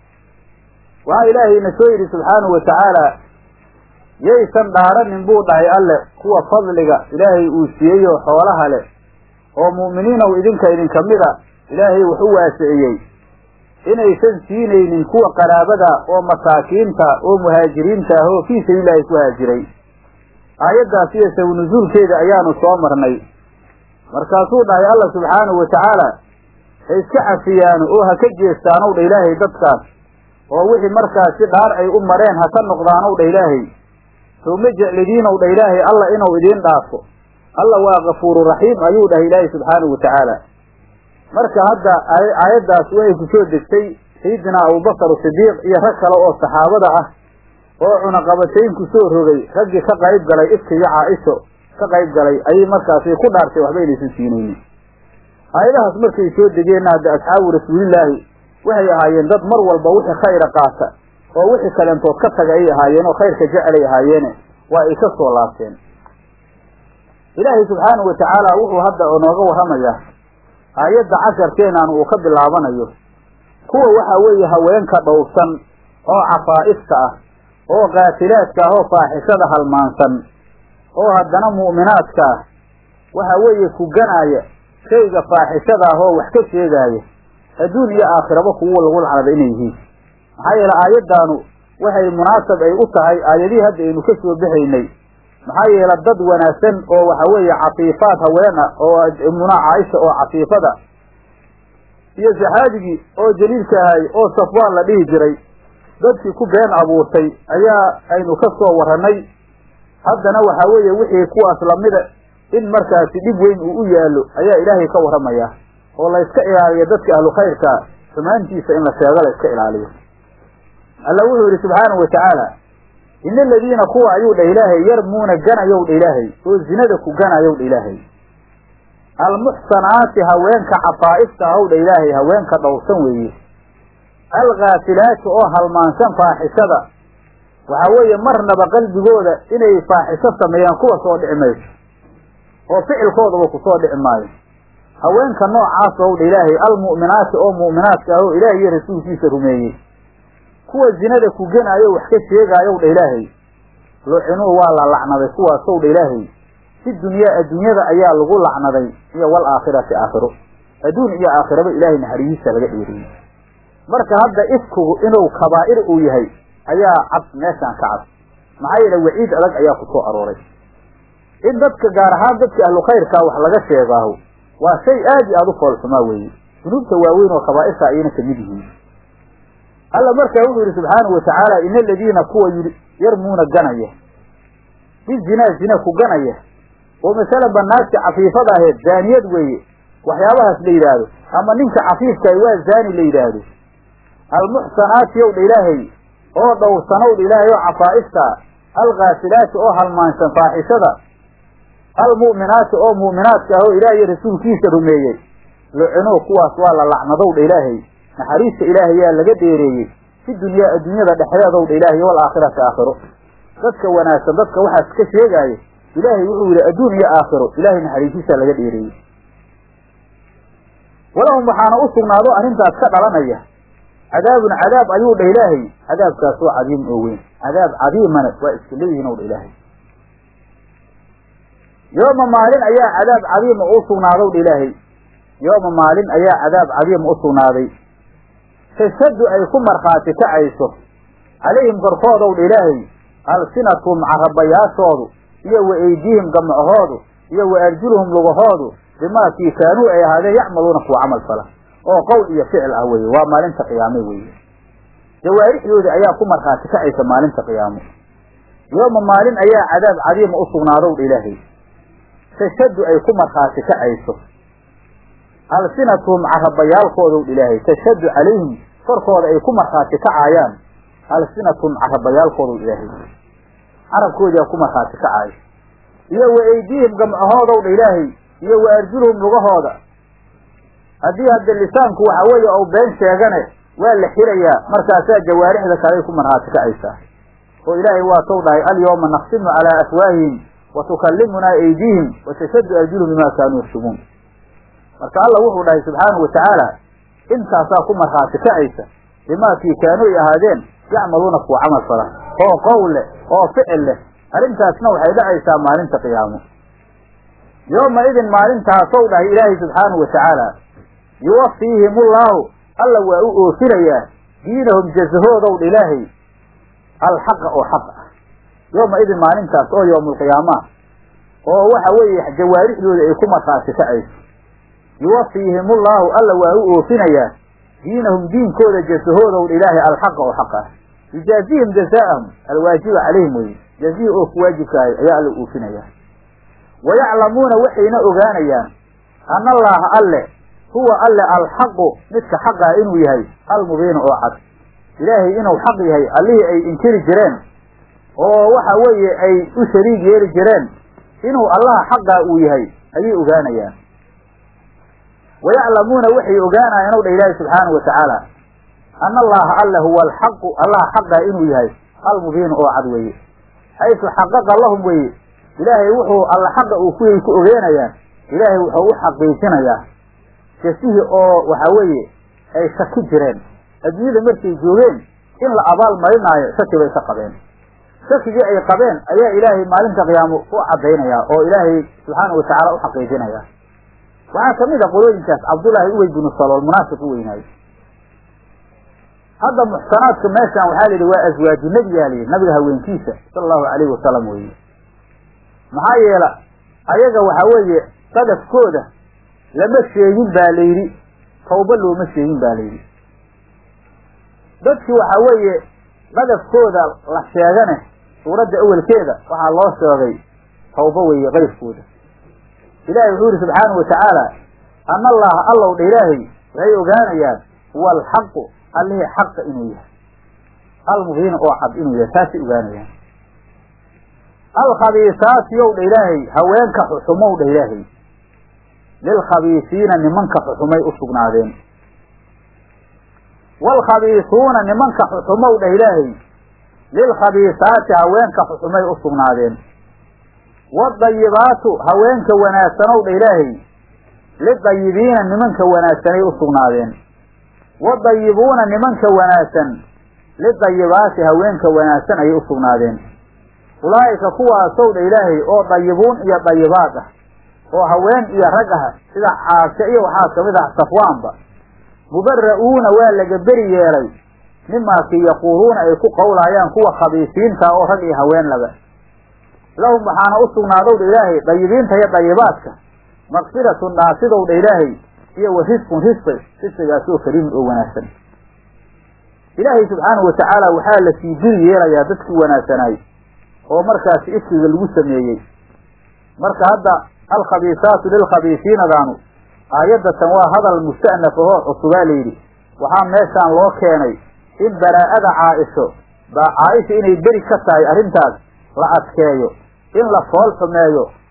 S1: waxaa ilaahayna soo yidhi subxaanahu watacaala yaysan dhaaranin buu dhahay alle kuwa fadliga ilaahay uu siiyey oo xoolaha leh oo mu'miniinow idinka idinka mida ilaahay wax u waasiciyey inaysan siinaynin kuwa qaraabada oo masaakiinta oo muhaajiriinta ah oo fii sabiililaahi ku haajiray aayaddaas iyo saw nusuulkeeda ayaanu soo marnay markaasuu dhahay alla subxaanahu watacaala ha iska cafiyaano oo ha ka jeestaanow dha ilaahay dadkaas oo wixii markaasi dhaar ay u mareen ha ka noqdaanow dha ilaahay sow ma jeclidiinow dha ilaahay alla inuu idiin dhaafo alla waa kafuuru raxiim ayuu dhahay ilaahay subxaanahu watacaala marka hadda aayaddaas waxay ku soo degtay sayidinaa abubakar sidiiq iyo rag kale oo saxaabada ah oo cunaqabatayn ku soo rogay raggii ka qayb galay ifkiga caaisho ka qayb galay ayay markaasi ku dhaartay waxba inaysan siinaynin aayadahaas markay soo degeenna hadda asxaabu rasuulillaahi waxay ahaayeen dad mar walba wixii khayra qaata oo wixii kaleentood ka taga ay ahaayeen oo khayrka jecelay ahaayeene waa ay ka soo laabteen ilaahay subxaanahu watacaala wuxuu hadda nooga warramayaa aayadda casharkeenan uu ka bilaabanayo kuwa waxa weeye haweenka dhowrsan oo cafaa'ifta ah oo qaatilaadka ah oo faaxishada halmaansan oo haddana mu'minaadka ah waxa weeye kuganaaya shayga faaxishada ah oo wax ka sheegaaya adduun iyo aakhiraba kuwa lagu lacnada inay yihiin maxaa yeele aayaddaanu waxay munaasab ay u tahay aayadihii hadda aynu ka soo baxaynay maxaa yeele dad wanaagsan oo waxa weeye cafiifaad haween ah oo imuna caaisha oo cafiifada iyo saxaabigii oo jaliilka ahay oo safwaan la dhihi jiray dadkii ku been abuurtay ayaa aynu ka soo warranay haddana waxa weeye wixii kuwaas lamida in markaasi dhib weyn uu u yaallo ayaa ilaahay ka warramaya oo layska ilaaliyo dadka ahlu khayrka xumaantiisa in la sheego layska ilaaliyo alla wuxuu yidhi subxaanahu watacaala ina aladiina kuwa ayuu dha ilaahay yarmuuna ganayow dha ilaahay oo zinada ku ganayow dha ilaahay almuxsanaati haweenka cafaa'ifta ahow dha ilaahay haweenka dhowrsan weeye alkhaafilaati oo halmaansan faaxishada waxaa weeye marnaba qalbigooda inay faaxisho sameeyaan kuwa soo dhici mayso oo ficilkoodaba kusoo dhici maayo haweenka noocaas ow dha ilaahay almu'minaati oo mu'minaadka ah oo ilaahay iyo rasuulkiisa rumeeyey kuwa zinada ku genaayo wax ka sheegaayow dha ilaahay lucinuu waa la lacnaday kuwaasow dha ilaahay si dunyaa adduunyada ayaa lagu lacnaday iyo wal aakhirati aakhiro adduun iyo aakhiraba ilaahay naxarihiisa laga dheeriyey marka hadda ifkugu inuu kabaa'ir uu yahay ayaa cad meeshaan ka cad maxaa yeele waciid adag ayaa ku soo arooray in dadka gaar ahaan dadka ahlu khayrkaa wax laga sheegaaho waa shay aad iyo aada u foolxumaa weeye dunuubta waaweyn oo kabaa'irta ayayna kamid yihiin alla markaa wuxuu yidhi subxaanahu watacaala ina aladiina kuwa yarmuuna ganaya bizinaa zina ku ganaya oo masalan banaagti cafiifada aheed zaaniyad weeye waxyaabahaas la yidhaahdo ama ninka cafiifkaah waa zaani la yidhaahdo almuxsanaati ow dha ilaahay oo dhowrsanow dha ilaahay oo cafaa'ifta alkhaasilaati oo halmaansan faaxishada almu'minaati oo mu'minaadka ah oo ilaah iyo rasuulkiisa rumeeyey lucinuu kuwaas waa la lacnadowdha ilaahay naxariista ilaahayaa laga dheereeyey fi dunyaa adduunyada dhexdeedowdha ilaahay waalaakhirati aakhiro dadka wanaagsan dadka waxaas ka sheegaayo ilaahay wuxuu yidhi adduun iyo aakhiro ilaahay naxariisiisaa laga dheereeyey walahum waxaana u sugnaado arrintaas ka dhalanaya cadaabun cadaab ayuu dha ilaahay cadaabkaas oo cadiim oo weyn cadaab cadiimana waa iska leeyihiin ow dha ilaahay yooma maalin ayaa cadaab cadiima u sugnaadow dha ilaahay yooma maalin ayaa cadaab cadiima u sugnaaday tashaddu ay ku markhaati kacayso calayhim korkoodow dha ilaahay alsinatum carabayaashoodu iyo wa eydiihim gamcahoodu iyo wa arjuluhum lugahoodu bimaa kii kaanuu ay ahaadeen yacmaluuna kuwa camal fala oo qowl iyo ficil ah weye waa maalinta qiyaame weeye jawaarixdoodi ayaa ku markhaati kacaysa maalinta qiyaamo yooma maalin ayaa cadaab cadiima u sugnaadow dha ilaahay tashaddu ay ku markhaati kacayso alsinatuhum carabayaalkoodow dha ilaahay tashaddu calayhim korkooda ay ku markhaati kacaayaan alsinatuhum carabayaalkoodow dha ilaahay carabkoodiaa ku markhaati kacaayo iyo wa eydiihim gamcahoodow dha ilaahay iyo wa arjuluhum lugahooda haddii hadda lisaanku waxa weeye ou been sheegane waa la xirayaa markaasaa jawaarixda kaley ku markhaati kacaysaa oo ilaahay waa tow dhahay alyawma naqsimu calaa afwaahihim wa tukallimunaa eydiihim wa tashaddu arjuluhum bimaa kaanuu yaksumuun marka alla wuxuu dhahay subxaanahu watacaala intaasaa ku markhaati kacaysa bimaakii kaanuu ay ahaadeen yacmaluuna kuwa camal fala oo qowl leh oo ficil leh arrintaasna waxay dhacaysaa maalinta qiyaamo yooma idin maalintaasow dhahay ilaahay subxaanahu watacaala yuwafiihim ullaahu alla waa u oofinayaa diinahum jazahoodow dha ilaahay alxaqa oo xaq ah yooma idin maalintaas oo yowmulqiyaama oo waxa weeye jawaarixdooda ay ku markhaati kacayso yuwafiihim ullaahu alla waa u oofinayaa diinahum diinkooda jazahoodow dha ilaahay alxaqa oo xaq ah yujaazihim jazaa'ahum alwaajiba calayhim weye jazihi oo ku waajibkaayo ayaa alla oofinayaa wayaclamuuna waxayna ogaanayaan ana allaaha alle huwa alle alxaqu midka xaqah inuu yahay almubiinu oo cad ilaahay inuu xaq yahay allihii ay inkiri jireen oo waxa weeye ay u shariig yeeli jireen inuu allaha xaqaa uu yahay ayay ogaanayaan wayaclamuuna waxay ogaanayaan ow dha ilaahi subxaanahu watacaala ana allaha alle huwa alxaqu allaha xaqaa inuu yahay almubiinu oo cad weeye xaysu xaqaqa lahum weye ilaahay wuxuu alla xaqa uu kuyay ku ogeenayaan ilaahay wuxuu u xaqiijinayaa jasihii oo waxa weeye ay shaki jireen adduunyada markay joogeen in la abaal marinaayo shaki bay ka qabeen shakigii ay qabeen ayaa ilaahay maalinta qiyaamo u caddaynaya oo ilaahay subxaana watacaala u xaqiijinaya waxaa kamid a qolooyinkaas cabdullaahi ubey binu salool munaafiq u weynaayo hadda muxsanaadka meeshan waxaa la yidhi waa aswaaju nebiyaa layidhi nabiga haweenkiisa sala allahu calayhi wasalam weye maxaa yeela ayaga waxa weeye qadafkooda lama sheegin baa la yidhi tawba looma sheegin ba la yidhi dadkii waxa weeye qadafkooda la sheegane suuradda awelkeeda waxaa loo sheegay tawba weeye qayrkooda ilaahay wuxuu yihi subxaanahu watacaala ana allaha allow dha ilaahay waxay ogaanayaan huwa alxaqu allihii xaqa inuu yahay almubiina oo cad inuu yahay taasay ogaanayaan alkhabiisaati yow dha ilaahay haweenka xuxumow dha ilaahay lilkhabiisiina nimanka xuxumay u sugnaadeen waalkhabiisuuna nimanka xuxumow dhah ilaahay lilkhabiisaati haweenka xuxumay u sugnaadeen waadayibaatu haweenka wanaagsanow dha ilaahay lidayibiina nimanka wanaagsanay u sugnaadeen wadayibuuna nimanka wanaagsan lidayibaati haweenka wanaagsan ayay u sugnaadeen ulaa'ika kuwaasow dha ilaahay oo dayibuun iyo dayibaad ah oo haween iyo rag ah sida caashe iyo waxaa kamid ah safwaanba mubara'uuna waa laga beri yeelay mimaakii yaquuluuna ay ku qowlaayaan kuwa khabiisiinta oo rag iyo haween laba lahum waxaana u sugnaadow dha ilaahay dayibiinta iyo dayibaadka maqfiratun dhaasidow dha ilaahay iyo wa risqun risqi risqigaas oo kariimun oo wanaagsan ilaahay subxaanahu watacaala waxaa la sii biri yeelayaa dadkii wanaagsanaay oo markaasi ifkiga lagu sameeyey marka hadda alkhabiisaatu lilkhabiisiinadaanu aayaddatan waa hadal musta'naf ahoo cusubaa layidhi waxaa meeshaan loo keenay in baraa'ada caaisho baa caaisha inay beri ka tahay arrintaas la adkeeyo in la fool xumeeyo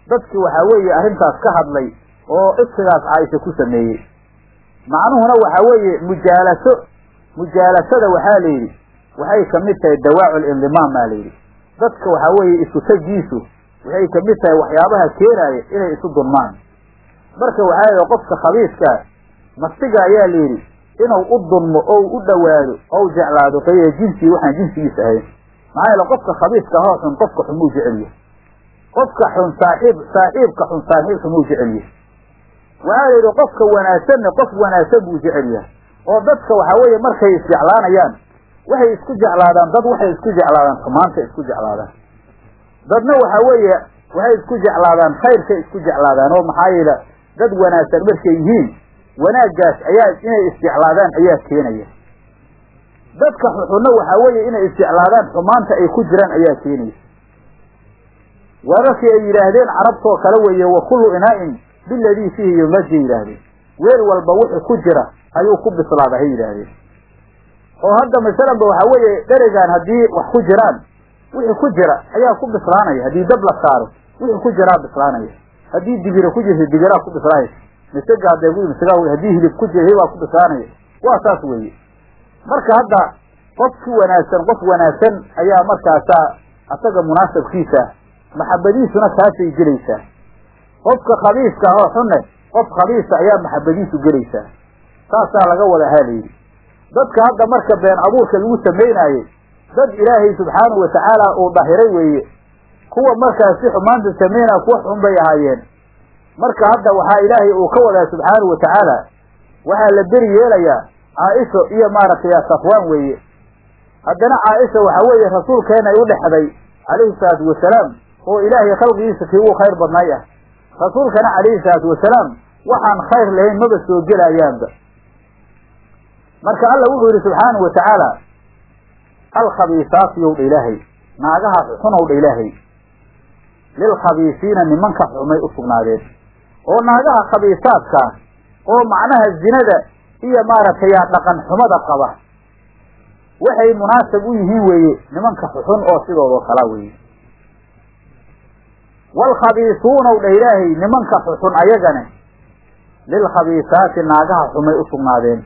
S1: dadkii waxaa weeye arrintaas ka hadlay oo ifkigaas caaisha ku sameeyey macnuhuna waxaa weeye mujaalaso mujaalasada waxaa la yidhi waxay kamid tahay dawaacu lindimaam baa la yidhi dadka waxaa weeye isu tagiisu waxay kamid tahay waxyaabaha keenaaya inay isu dunmaan marka waxaa yidhi qofka khabiiskaa nafsiga ayaa la yidhi inuu u dunmo ou u dhowaado ou jeclaado kayra jinsii waxaan jinsigiisa ahayn maxaa yeele qofka khabiiska hoo xun qofka xun muu jecelyahay qofka xun saaxiib saaxiibka xun saaxiib xumuu jecelyahay waxaa la yidhi qofka wanaagsanna qof wanaagsan buu jecel yahay oo dadka waxaa weeye markay isjeclaanayaan waxay isku jeclaadaan dad waxay isku jeclaadaan xumaanta isku jeclaadaan dadna waxaa weeye waxay isku jeclaadaan khayrkay isku jeclaadaan oo maxaa yeele dad wanaagsan markay yihiin wanaaggaas ayaa inay isjeclaadaan ayaa keenaya dadka xuxunna waxaa weeye inay isjeclaadaan xumaanta ay ku jiraan ayaa keenaya wararkii ay yidhaahdeen carabtoo kale weeye wa kullu inaa'in biladii fiihi yumajay yidhaahdeen weel walba wixii ku jira ayuu ku bislaada hay yidhaahdeen oo hadda masalanba waxaa weeye dheregaan haddii wax ku jiraan wixii ku jira ayaa ku bislaanaya haddii dab la saaro wixii ku jiraa bislaanaya haddii digira ku jirta digiraa ku bislaanaysa misega hadday misga haddii hilib ku jira hilibaa ku bislaanaya waa saas weeye marka hadda qofki wanaagsan qof wanaagsan ayaa markaasaa asaga munaasabkiisa maxabadiisuna kaasay gelaysaa qofka khabiiska oo xunne qof khabiisa ayaa maxabadiisu gelaysaa saasaa laga wada haalayidhi dadka hadda marka been abuurka lagu samaynaayey dad ilaahay subxaanahu watacaala uu dhahiray weeye kuwa markaas si xumaanta samaynaya kuwa xun bay ahaayeen marka hadda waxaa ilaahay uu ka wadaa subxaanahu watacaala waxaa la beri yeelayaa caaisho iyo maaragtay safwaan weeye haddana caaisha waxaa weeye rasuulkeena ay u dhexday calayhi salaatu wasalaam oo ilaahay khalqigiisa kii uu khayr badnay ah rasuulkana calayhi salaatu wasalaam waxaan khayr lahayn maba soo gelayaanba marka alla wuxuu yidhi subxaanahu watacaala alkhabiisaatu yow dha ilaahay naagaha xunow dha ilaahay lilkhabiisiina nimanka xumay u sugnaadeen oo naagaha khabiisaadkaa oo macnaha zinada iyo maaragtay dhaqan xumada qaba waxay munaasab u yihiin weeye nimanka xuxun oo sidoodoo kala weeye waalkhabiisuunaw dha ilaahay nimanka xuxun ayagane lilkhabiisaati naagaha xumay u sugnaadeen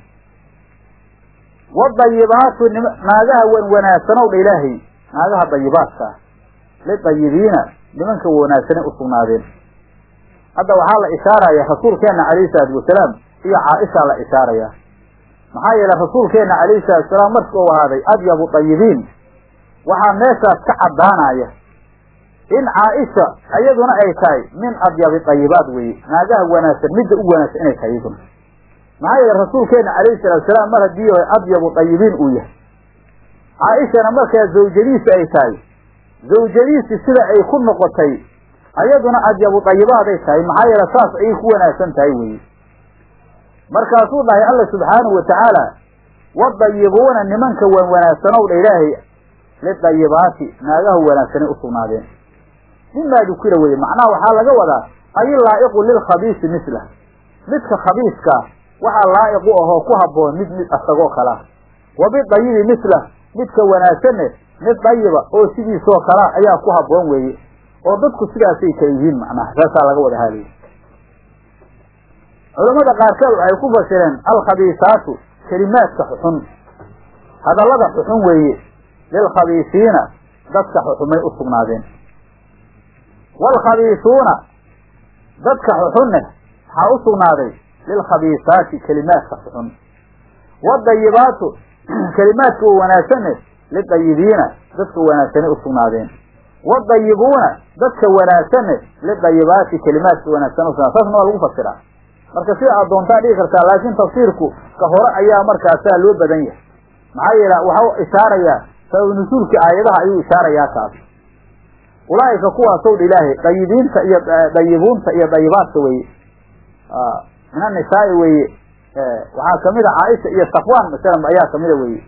S1: wadayibaatu naagaha wan wanaagsanow dha ilaahay naagaha dayibaadka lidayibiina nimanka wanaagsanay u sugnaadeen hadda waxaa la ishaaraya rasuulkeena calayhi salaatu wasalaam iyo caaishaa la ishaaraya maxaa yeele rasuulkeena calayhi salatu wasalaam markii uu ahaaday adyabu dayibiin waxaa meeshaas ka caddaanaya in caaisha iyaduna ay tahay min adyabi dayibaad weeye naagaha wanaagsan midda u wanaagsan inay tahay iyaduna maxaa yeele rasuulkeena calayhi salatu wasalaam mar haddii adyabu dayibiin uu yahay caaishana markaa zawjadiisa ay tahay zawjadiisi sida ay ku noqotay ayaduna adyabu dayibaaday tahay maxaa yeele saas ayay ku wanaagsan tahay weeye markaasuu dhahay alla subxaanahu watacaala wadayibuuna nimanka wan wanaagsanow dha ilaahay lidayibaati naagaha wanaagsanay u sugnaadeen mimaa dukira weye macnaha waxaa laga wadaa ay laa'iqu lilkhabiisi mislah midka khabiiskaa waxaa laa'iq u ahoo ku habboon mid mid asagoo kalaa wa bidayibi mislah midka wanaagsanne mid dayiba oo sidiisoo kalaa ayaa ku habboon weeye oo dadku sidaasay kala yihiin macnaha saasaa laga wada haalaya culamada qaarkeed waxay ku fasireen alkhabiisaatu kelimaadka xuxun hadallada xuxun weeye lilkhabiisiina dadka xuxumay u sugnaadeen waalkhabiisuuna dadka xuxunne waxaa u sugnaaday lilkhabiisaati kelimaadka xuxun wadayibaatu kelimaadka wa wanaagsanne lidayibiina dadka wanaagsanay u sugnaadeen wadayibuuna dadka wanaagsanne lidayibaati kelimaadka wanaagsan usugnaad saasna waa lagu fasiraa marka sida aad doontaa dhigi kartaa laakiin tafsiirku ka hore ayaa markaasaa loo badan yahay maxaa yeele waxau ishaarayaa sabab nusuulkii aayadaha ayuu ishaarayaa kaas ulaa'ika kuwaasow dha ilaahay dayibiinta iyo dayibuunta iyo dayibaadka weeye min annisaai weeye waxaa kamid a caaisha iyo safwaan masalan ayaa kamida weeye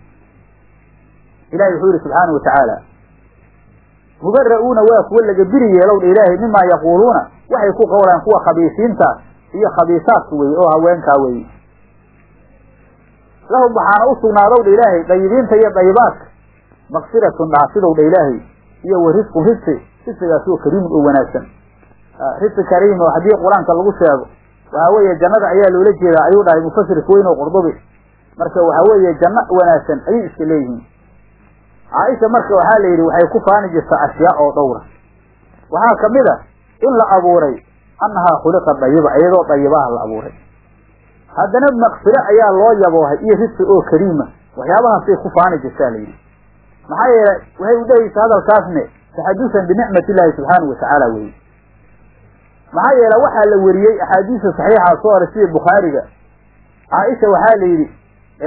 S1: ilahi wuxuu yihi subxaana watacaala mubara'uuna waa kuwa laga biri yeelow dha ilaahay mimaa yaquuluuna waxay ku qowlaan kuwa khabiisiinta iyo khabiisaadka weye oo haweenkaa weye lahum waxaana u sugnaadow dha ilaahay dayibiinta iyo dayibaadka makfiratun dhaafidow dha ilaahay iyo wa risqun risqi risqigaas oo kariimun oo wanaagsan risi kariim oo haddii qur-aanka lagu sheego waxa weeye jannada ayaa loola jeedaa ayuu dhahay mufasirka weyn oo qurdubi marka waxa weeye janno wanaagsan ayay iska leeyihiin caaisha marka waxaa la yidhi waxay ku faani jirtaa ashyaa oo dhowra waxaa kamid a in la abuuray annahaa khuliqa dayiba iyadoo dayibaha la abuuray haddana maqfiro ayaa loo yaboohay iyo risi oo kariima waxyaabahaasay ku faani jirtaa la yidhi maxaa yeelay waxay udhehaysa hadalkaasne taxadusan binicmati illaahi subxaanahu watacaala weye maxaa yeele waxaa la weriyey axaadiista saxiixa soo horay sida bukhaariga caaisha waxaa la yidhi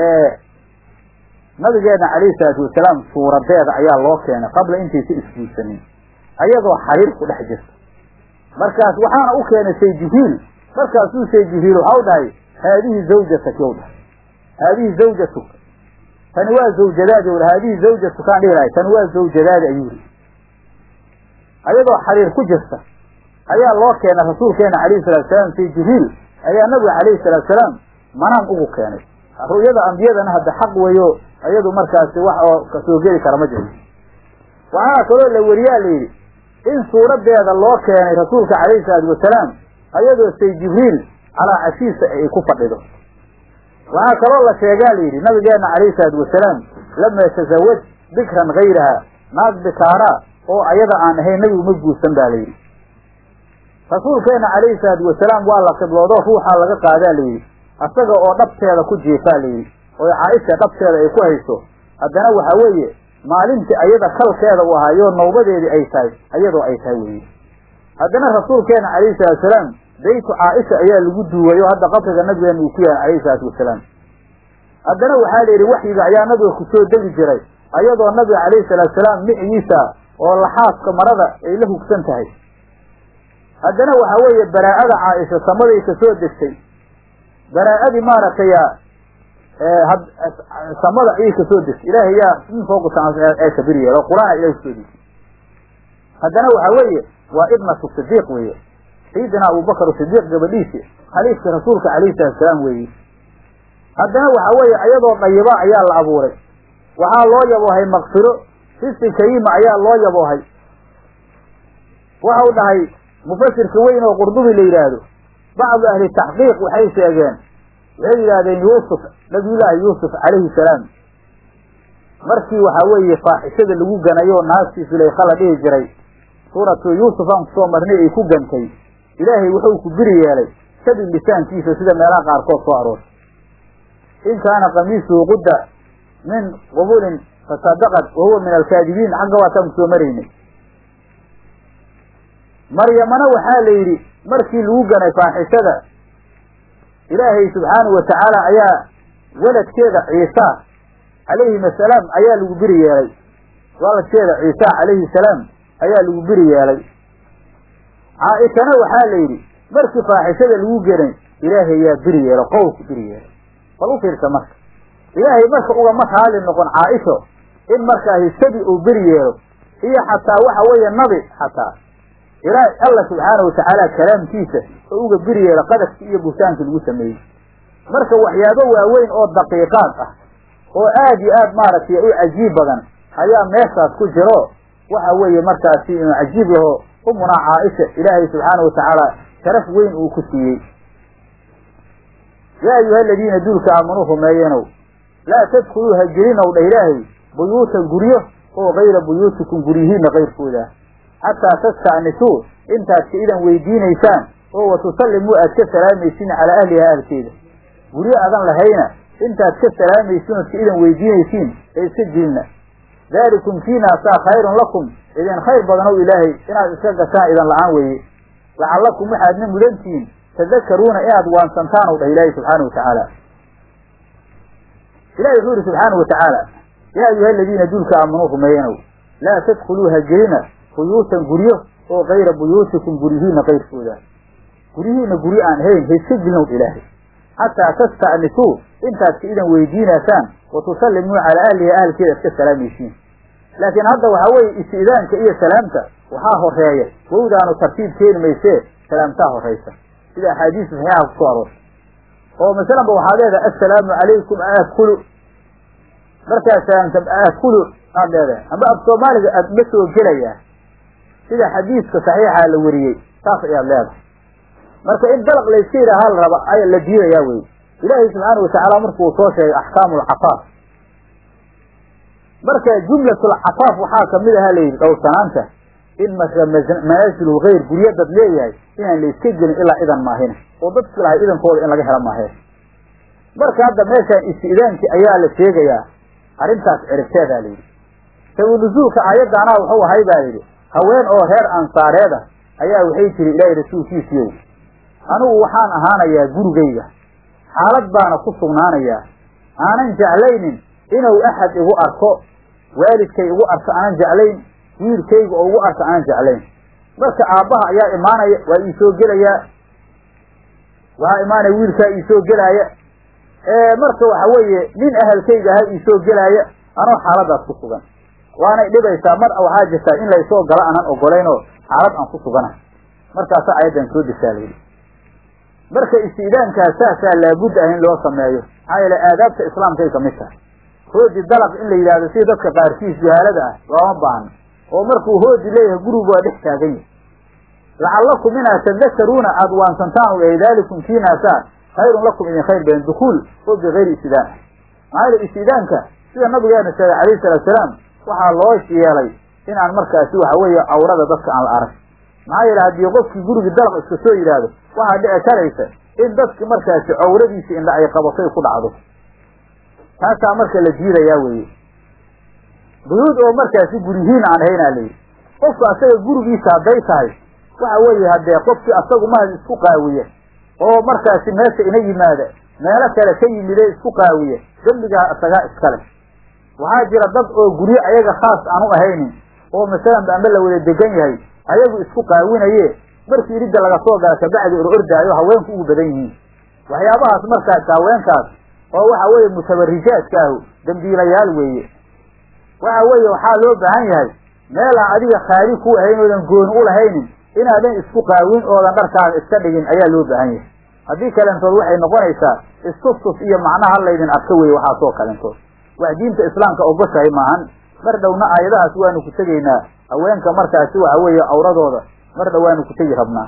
S1: nabigeena calayhi salaatu wasalaam suuradeeda ayaa loo keenay qabla intaysa isguursanin ayadoo xariir ku dhex jirta markaas waxaana u keenay say jibriil markaasuu say jibriil waxau dhahay haadihi zawjatak yow dhahay haadihi zawjatuk tani waa zawjadaadi wl haadihi zawjatukaan dhihi lahay tani waa zawjadaadi ayuu yidhi ayadoo xariir ku jirta ayaa loo keenay rasuulkeena calayhi salatu salaam say jibriil ayaa nabiga calayhi salaatu salaam manaan ugu keenay ru'yada ambiyadana hadda xaq weeyo iyadu markaasi wax oo kasoo geli kara ma jiro waxaa kaloo la weriyaa la yidhi in suuradeeda loo keenay rasuulka calayhi salaatu wasalaam ayadoo say jibriil calaa cashiisa ay ku fadhido waxaa kaloo la sheegaa la yidhi nabigeena calayhi salaatu wasalaam lama tasawaj bikran hayraha naag bikaaraa oo ayada aan ahayn nabigu ma guursan baa la yidhi rasuulkeena calayhi salaatu wasalaam waa la qibloodo ruuxaa laga qaadaa la yidhi asaga oo dhabteeda ku jiifaa la yidhi oo caaisha dhabteeda ay ku hayso haddana waxa weeye maalintii ayada kalkeeda u ahaayo nawbadeedii ay tahay ayadoo ay tahay weye haddana rasuulkeena calayhi salaatu wasalaam beytu caaisha ayaa lagu duuwayo hadda qabriga nabigeena uu ku yahay calayhi salaatu wasalaam haddana waxaa la yidhi waxyiga ayaa nabiga kusoo degi jiray ayadoo nabiga calayhi salaatu wasalaam micigiisa oo laxaaska marada ay la hugsan tahay haddana waxa weeye baraa'ada caaisha samaday ka soo degtay baraa'adii maaragtay samada ayay kasoo degtay ilaahay yaa min fooqa ee kabir yeelo qur-aan ilahay kusoo degtay haddana waxa weeye waa ibnatu sidiiq weeye sayidina abubakar sidiiq gabadhiisi khaliifka rasuulka calayhi salatu salaam weeye haddana waxa weeye ayadoo dayiba ayaa la abuuray waxaa loo yaboohay makfiro risi kariima ayaa loo yaboohay waxau dhahay mufasirka weyn oo qurdubi la yidhaahdo bacdu ahli taxqiiq waxay sheegeen waxay yidhahdeen yuusuf nabiyullaahi yuusuf calayhi salaam markii waxaa weeye faaxishada lagu ganayo naagtii sulayka la dhihi jiray suuratu yuusuf aan kusoo marnay ay ku gantay ilaahay wuxuu ku biri yeelay sabi lisaankiisa sida meelaha qaarkood soo aroortay in kaana kamiisuhu qudda min qubulin fasadaqad wa huwa min alkaadibiin xagga waataan kusoo maraynay maryamana waxaa la yidhi markii lagu ganay faaxishada ilaahay subxaanahu watacaala ayaa weladkeeda ciisa calayhim asalaam ayaa lagu biri yeelay waladkeeda ciisa calayhi salaam ayaa lagu biri yeelay caaishana waxaa la yidhi markii faaxishada lagu genay ilaahay yaa biri yeelo qowlku biri yeelay bal u fiirsa marka ilaahay marka ugama raali noqon caaisho in markaasi sabi uu beri yeelo iyo xataa waxa weeye nabi xataa ilaahay alla subxaana watacaala kalaamkiisa oo uga beri yeelo qadafkii iyo buhtaankii lagu sameeyey marka waxyaabo waaweyn oo daqiiqaad ah oo aad iyo aad maaragtay u cajiib badan ayaa meeshaas ku jiro waxa weeye markaasi inuu cajiib yaho umunaa caaisha ilaahay subxaana watacaala sharaf weyn uu ku siiyey yaa ayuha aladiina duulka aamanuu rumeeyenow laa tadkuluu ha gelinow dha ilaahay buyuutan guryo oo kayra buyuutikum guryihiina kayrkooda xataa tasta'nisuu intaad ka idan weydiinaysaan oo watusallimuu aad ka salaamaysiin calaa ahlihaa ahlkeeda guryo adan lahayna intaad ka salaamaysiin ood ka idan weydiinaysiin ee iska gelina daalikum kiinaasaa khayrun lakum idin khayr badanow ilaahay inaad iska gashaan idan la-aan weeye lacallakum waxaadna mudantihiin tadakaruuna inaad waansantaan ow dhah ilaahay subxaana wa tacaala ilahi wuxuu yihi subxaana wa tacaala yaa ayuha aladiina duulka aamanuu rumeeyanow laa tadkuluu ha gelina buyuutan guryo oo kayra buyuutikum guryihiina kayrkooda guryihiina guryo aan hayn ha iska gelinow ilaahay xataa tasta'nisuu intaad ka idan weydiinaysaan wa tusallimuu calaa ahliha ahalkeeda ad ka salaamaysiin laakiin hadda waxaa weeye isti'daanka iyo salaamta waxaa horeeya wowdaanu tartiib keeni maysee salaamtaa horaysa sida axaadiista saxiixa kusoo aroortay oo masalanba waxaad leedahay assalaamu calaykum aadkulu markaad salaamta aadkulu aad leedahay amba af soomaaliga aad ma soo gelayaa sida xadiiska saxiixa la weriyey saas ayaad leedahay marka in dalaq layska yidhaaha la raba ay la diidayaa wey ilaahay subxaana watacaala markuu soo sheegay axkaamu alcafaaf marka jumlatulcafaaf waxaa kamid aha layidhi dhowrsanaanta in marka manaasilul hayr guryo dad leeyahay inaan la iska gelin ilaa idan maahine oo dadki lahay idankooda in laga helo maahee marka hadda meeshaan isti'daankii ayaa la sheegayaa arrintaas ciribteedaa layidhi sawinusuulka aayaddaanaa wuxuu ahay baa yidhi haween oo reer ansaareeda ayaa waxay tiri ilaahay rasuulkiisiiyow anigu waxaan ahaanayaa gurigayga xaalad baana ku sugnaanayaa aanan jeclaynin inuu axad igu arko waalidkay igu arko aanan jeclayn wiilkayga oo igu arko aanan jeclayn marka aabbaha ayaa imaanaya waa ii soo gelayaa waxaa imaanaya wiilkaa ii soo gelaaya marka waxa weeye nin ahalkayga ahaa ii soo gelaaya anoo xaaladaas ku sugan waanay dhibaysaa mar waxaa jirtaa in laysoo galo aanan ogolaynoo xaalad aan ku sugana markaasaa ayaddan soo desaa layidhi marka isti'daankaas saasaa laabudda ah in loo sameeyo maxaa yeele aadaabta islaamkay kamid tahay hoodi dalaq in la yidhahdo sida dadka qaarkiis jahaalada ah looma baahno oo markuu hoodi leeyahay gurigu waa dhex taagan yahay lacallakum inaad tadakaruuna aada waansantaan u yahay daalikum kiinaasaa khayrun lakum idin khayr badan dukuul oo bikayri istidaan ah maxaa yeele istidaanka sida nabigeena sheegay calayhi salatusalaam waxaa loo yeelay inaan markaasi waxa weeye cawrada dadka aan la arag maxaa yeele haddii qofkii gurigii dalaq iska soo yidhaahdo waxaa dhici karaysa in dadki markaasi cawradiisi indha ay qabatay ku dhacdo taasaa marka la diidayaa weeye buyuud oo markaasi gurihiin aan ahaynaa layidhi qofku asaga gurigiisa hadday tahay waxa weeye haddee qofkii asagu mahad isku qaawiye oo markaasi meesha ina yimaada meelo kale ka yimide isku qaawiye dembigaa isagaa iskale waxaa jira dad oo guryo ayaga khaas aan u ahaynin oo masalan ba amba la wada degan yahay ayagu isku qaawinaye markii iridda laga soo gala kabacdi or ordaayo haweenku ugu badan yihiin waxyaabahaas markaas haweenkaas oo waxa weeye mutabarijaadka ahu dambiilayaal weeye waxa weeye waxaa loo baahan yahay meelaan adiga khaali ku ahayn oodan gooni u lahaynin inaadan isku qaawin oodan dharkaaga iska dhigin ayaa loo baahan yahay haddii kalentood waxay noqonaysaa istustus iyo macnaha laydin arka weye waxaasoo kalentood wax diinta islaamka ogoshahay maahan mar dhowna aayadahaas waanu ku tegaynaa haweenka markaasi waxa weeye awradooda mar dhow waanu ku tegi rabnaa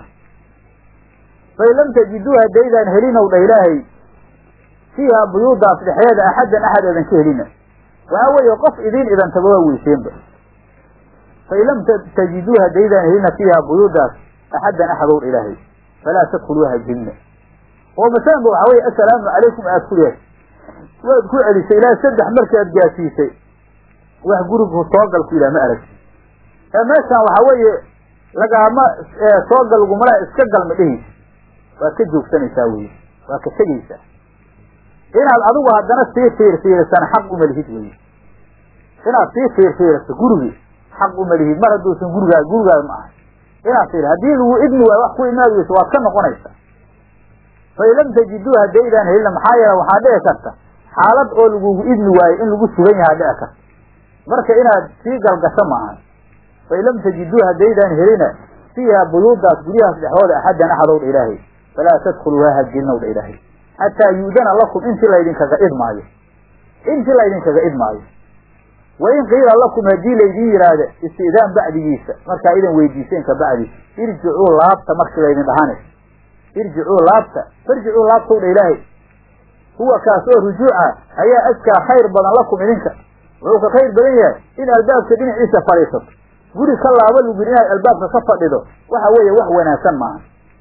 S1: fain lam tajiduu haddaydaan helinow dha ilaahay fiiha buyuudaas dhexdeeda axaddan axad eedan ka helina waxa weeye qof idiin idan tago waa weyseenba fain lam tajiduu haddaydaan helina fiiha buyuudaas axaddan axadow dha ilaahay falaa tadkhuluuha jinna oo masalanba waxa weye assalaamu calaykum aad ku leehay waad ku celisay ilaa saddex markaad gaasiisay wax gurigu soogal ku yidhaha ma aragti ee meeshaan waxa weeye lagaama soogal lagumala iska galma dhehaysa waad ka joogsanaysaa weye waa ka tegaysaa inaad adigu haddana sii fiirfiirisana xaq uma lihid weye inaad sii fiirfiiriso gurigi xaq uma lihid mar hadduusan gurigaa gurigaada ma ahay inaad fiir haddii lagu idmi waayo wax ku imaad weyso waad ka noqonaysaa fain lam tajiduu haddaydaan helina maxaa yeele waxaa dhici karta xaalad oo lagugu idmi waayo in lagu sugan yahaa dhici karta marka inaad sii galgasho maahan fain lam tajiduu haddaydaan helina fiiha buyuudaas guryahaas dhexdooda axaddan axadow dha ilaahay falaa tadkhuluuha hagilnow dha ilaahay xataa yu'dana lakum intii laydinkaga idmaayo intii laydinkaga idmaayo wain qiila lakum haddii laydin yidhaahda isti'daan bacdigiisa markaa idan weydiiseen ka bacdi irjicuu laabta markii laydin dhahane irjicuu laabta farjicuu laabtow dha ilaahay huwa kaas oo rujuuca ayaa askaa khayr badan lakum idinka wuxuu ka khayr badan yahay in albaabka dhinaciisa fadhiisato guri ka laabo lugin inaad albaabka ka fadhido waxa weeye wax wanaagsan maaha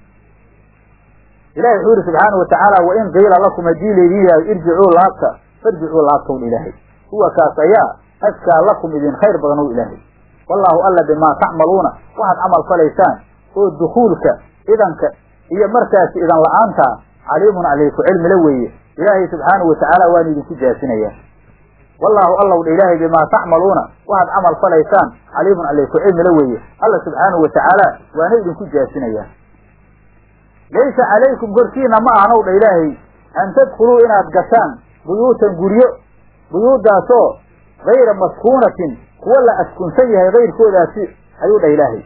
S1: ilahi wuxuu yihi subxaana watacaala wain qiila lakum haddii laydin yihahdo irjicuu laabta farjicuu laabtow ilaahay huwa kaas ayaa askaa lakum idin khayr badan o ilaahay wallaahu alla bimaa tacmaluuna waxaad camal falaysaan oo dukuulka idanka iyo markaasi idan la-aantaa caliimun calayku cilmila weeye ilaahay subxaanahu watacaala waanu idinku jaasinayaa wallaahu allaw dha ilaahay bimaa tacmaluuna waxaad camal falaysaan caliimun calayku cilmila weeye alla subxaanahu watacaala waana idinku jaasinayaa laysa calaykum korkiina ma ahanow dha ilaahay an tadkhuluu inaad gashaan buyuutan guryo buyuudaasoo gayra maskuunatin kuwa la askunsan yahay kayrkoodaasi ayuu dhah ilaahay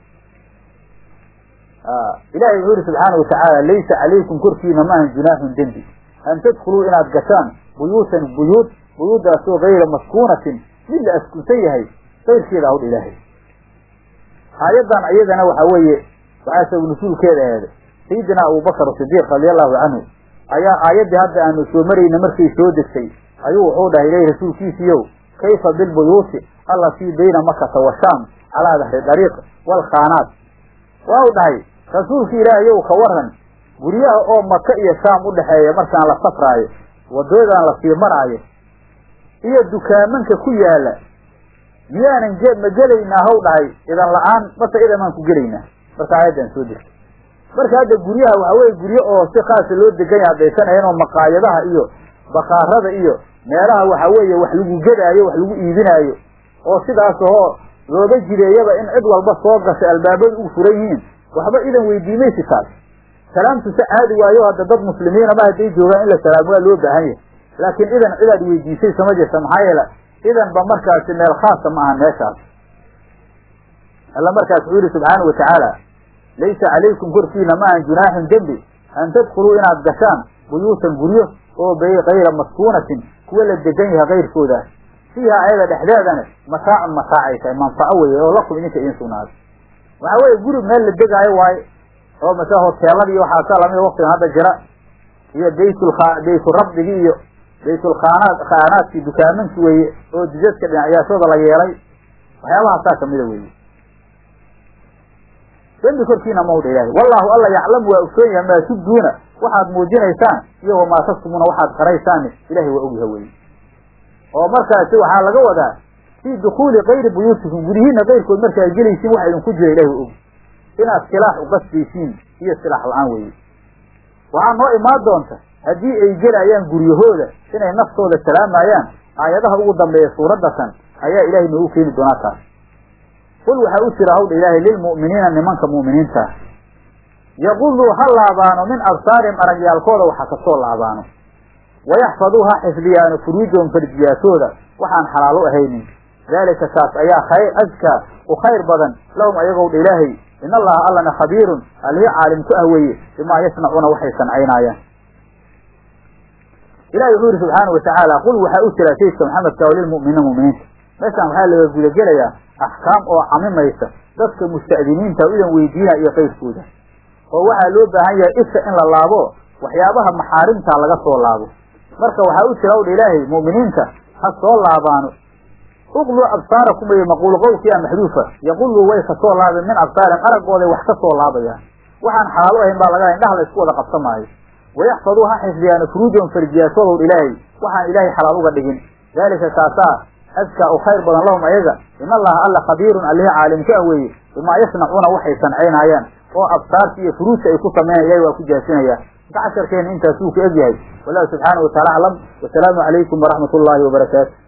S1: ilahay wuxuu yihi subxaana watacaala laysa calaykum korkiina maahan junaaxun dembi an tadkhuluu inaad gashaan buyuutan buyuud buyuudaasoo gayra maskuunatin mid la askunsan yahay kayrkeeda awdha ilaahay aayaddan iyadana waxa weeye waxaa sabab nusuulkeeda aheeday sayidina abubakar sidiiq radiallahu canhu ayaa aayaddii hadda aanu soo marayna markay soo degtay ayuu wuxuu dhahay ilahi rasuulkiisiiyow kayfa bilbuyuuti allatii bayna makata wa shaam calaa dahri dariiq waalkhaanaat waa u dhahay rasuulki ilaahayow ka waran guryaha oo maka iyo shaam u dhexeeya markaan la safraayo waddadan la sii maraayo iyo dukaamanka ku yaala miyaanan ge ma gelaynaa haw dhahay idan la-aan mase idamaan ku gelaynaa marka aayaddan soo degtay marka hadda guryaha waxa weye guryo oo si khaasa loo degan yaha haddaysanayeen oo maqaayadaha iyo bakaarada iyo meelaha waxa weeye wax lagu gedaayo wax lagu iibinaayo oo sidaas oo looga jideeyaba in cid walba soo gashay albaabadu ugu furan yihiin waxba idan weydiimaysi taas salaamtu se caadi waayo hadda dad muslimiinaba hadday joogaan in la salaamo waa loo baahan yahay laakiin idan cidaad weydiisay sama jirta maxaa yeele idan ba markaasi meel khaasa ma ahan meeshaas alla markaas wuxuu yihi subxaana wa tacaala laysa calaykum korkiina ma ahan junaaxun dembi an tadkuluu inaad gashaan buyuutan guryo oo bay kayra maskuunatin kuwa la degan yahay kayrkoodaas fiiha ayada dhexdeedana mataacun mataacay tahay manfaco weye oo lakum idinka idin sugnaaday waxa weeye guri meel la degaayo waaye oo mase hoteeladii waxaasa lamida waktigan hadda jira iyo baytul bayturabdigi iyo baytulkhaanaad khaanaadkii dukaamanki weeye oo didadka dhinacyaashooda la yeelay waxyaabahaasaa kamida weeye dembi korkiina mawdha ilaahay wallahu alla yaclamu waa ogsoon yahay maa tubduuna waxaad muujinaysaan iyo wamaa tastumuna waxaad qaraysaan ilahay waa ogyaha weye oo markaasi waxaa laga wadaa fii dukuuli kayri buyuutikum guryihiina kayrkood markaad gelaysiin waxa idinku jira ilahi waa og inaad silaax uqasbaysiin iyo silaax la-aan weye waxaa noo imaan doonta haddii ay gelayaan guryahooda inay naftooda salaamayaan aayadaha ugu dambeeya suuraddakan ayaa ilaahay noogu keeni doonaa taas qul waxaa u jira hawdha ilaahay lilmu'miniina nimanka mu'miniinta ah yaquduu ha laabaano min absaarihim aragyaalkooda waxa kasoo laabaano wayaxfaduu ha xifdiyaano furuujahum farjiyaashooda waxaan xalaal u ahaynin daalika kaas ayaa khayr askaa u khayr badan lahum ayagowdha ilaahay in allaha allana khabiirun alihi caalim ku ah weeye bimaa yasnacuuna waxay sancaynayaan ilahi wuxuu yihi subxaana watacaala qul waxaa u jira sayidka maxamedka oo lilmu'miniina mu'miniinta meeshaan waxaa laga gudagelayaa axkaam oo camimaysa dadka musta'diniinta o idan weydiina iyo qayrkooda oo waxaa loo baahan yahay isha in la laabo waxyaabaha maxaarimta laga soo laabo marka waxaa u jira udha ilaahay mu'miniinta ha soo laabaano uqluu absaarakum wey maquul qowlkii a maxduufa yaquluu way kasoo laabeen min absaarihim araggooday wax ka soo laabayaan waxaan xalaal u ahayn baa laga indhaha la isku wada qabsamaayo wayaxfaduu ha xifdiyaan furuujahum farjiyaashoodow ilaahay waxaan ilaahay xalaal uga dhigin daalika kaasaa askaa u khayr badan lahum ayaga in allaha alla khabiirun allihi caalimka ah weeye bimaa yasnacuuna waxay sancaynayaan oo absaarta iyo furuujta ay ku sameeyan ilahay waa ku jaasinaya marka casharkeena intaasuu ku egyahay wallahu subxaana wataala aclam wasalaamu calaykum waraxmat ullaahi wabarakaatu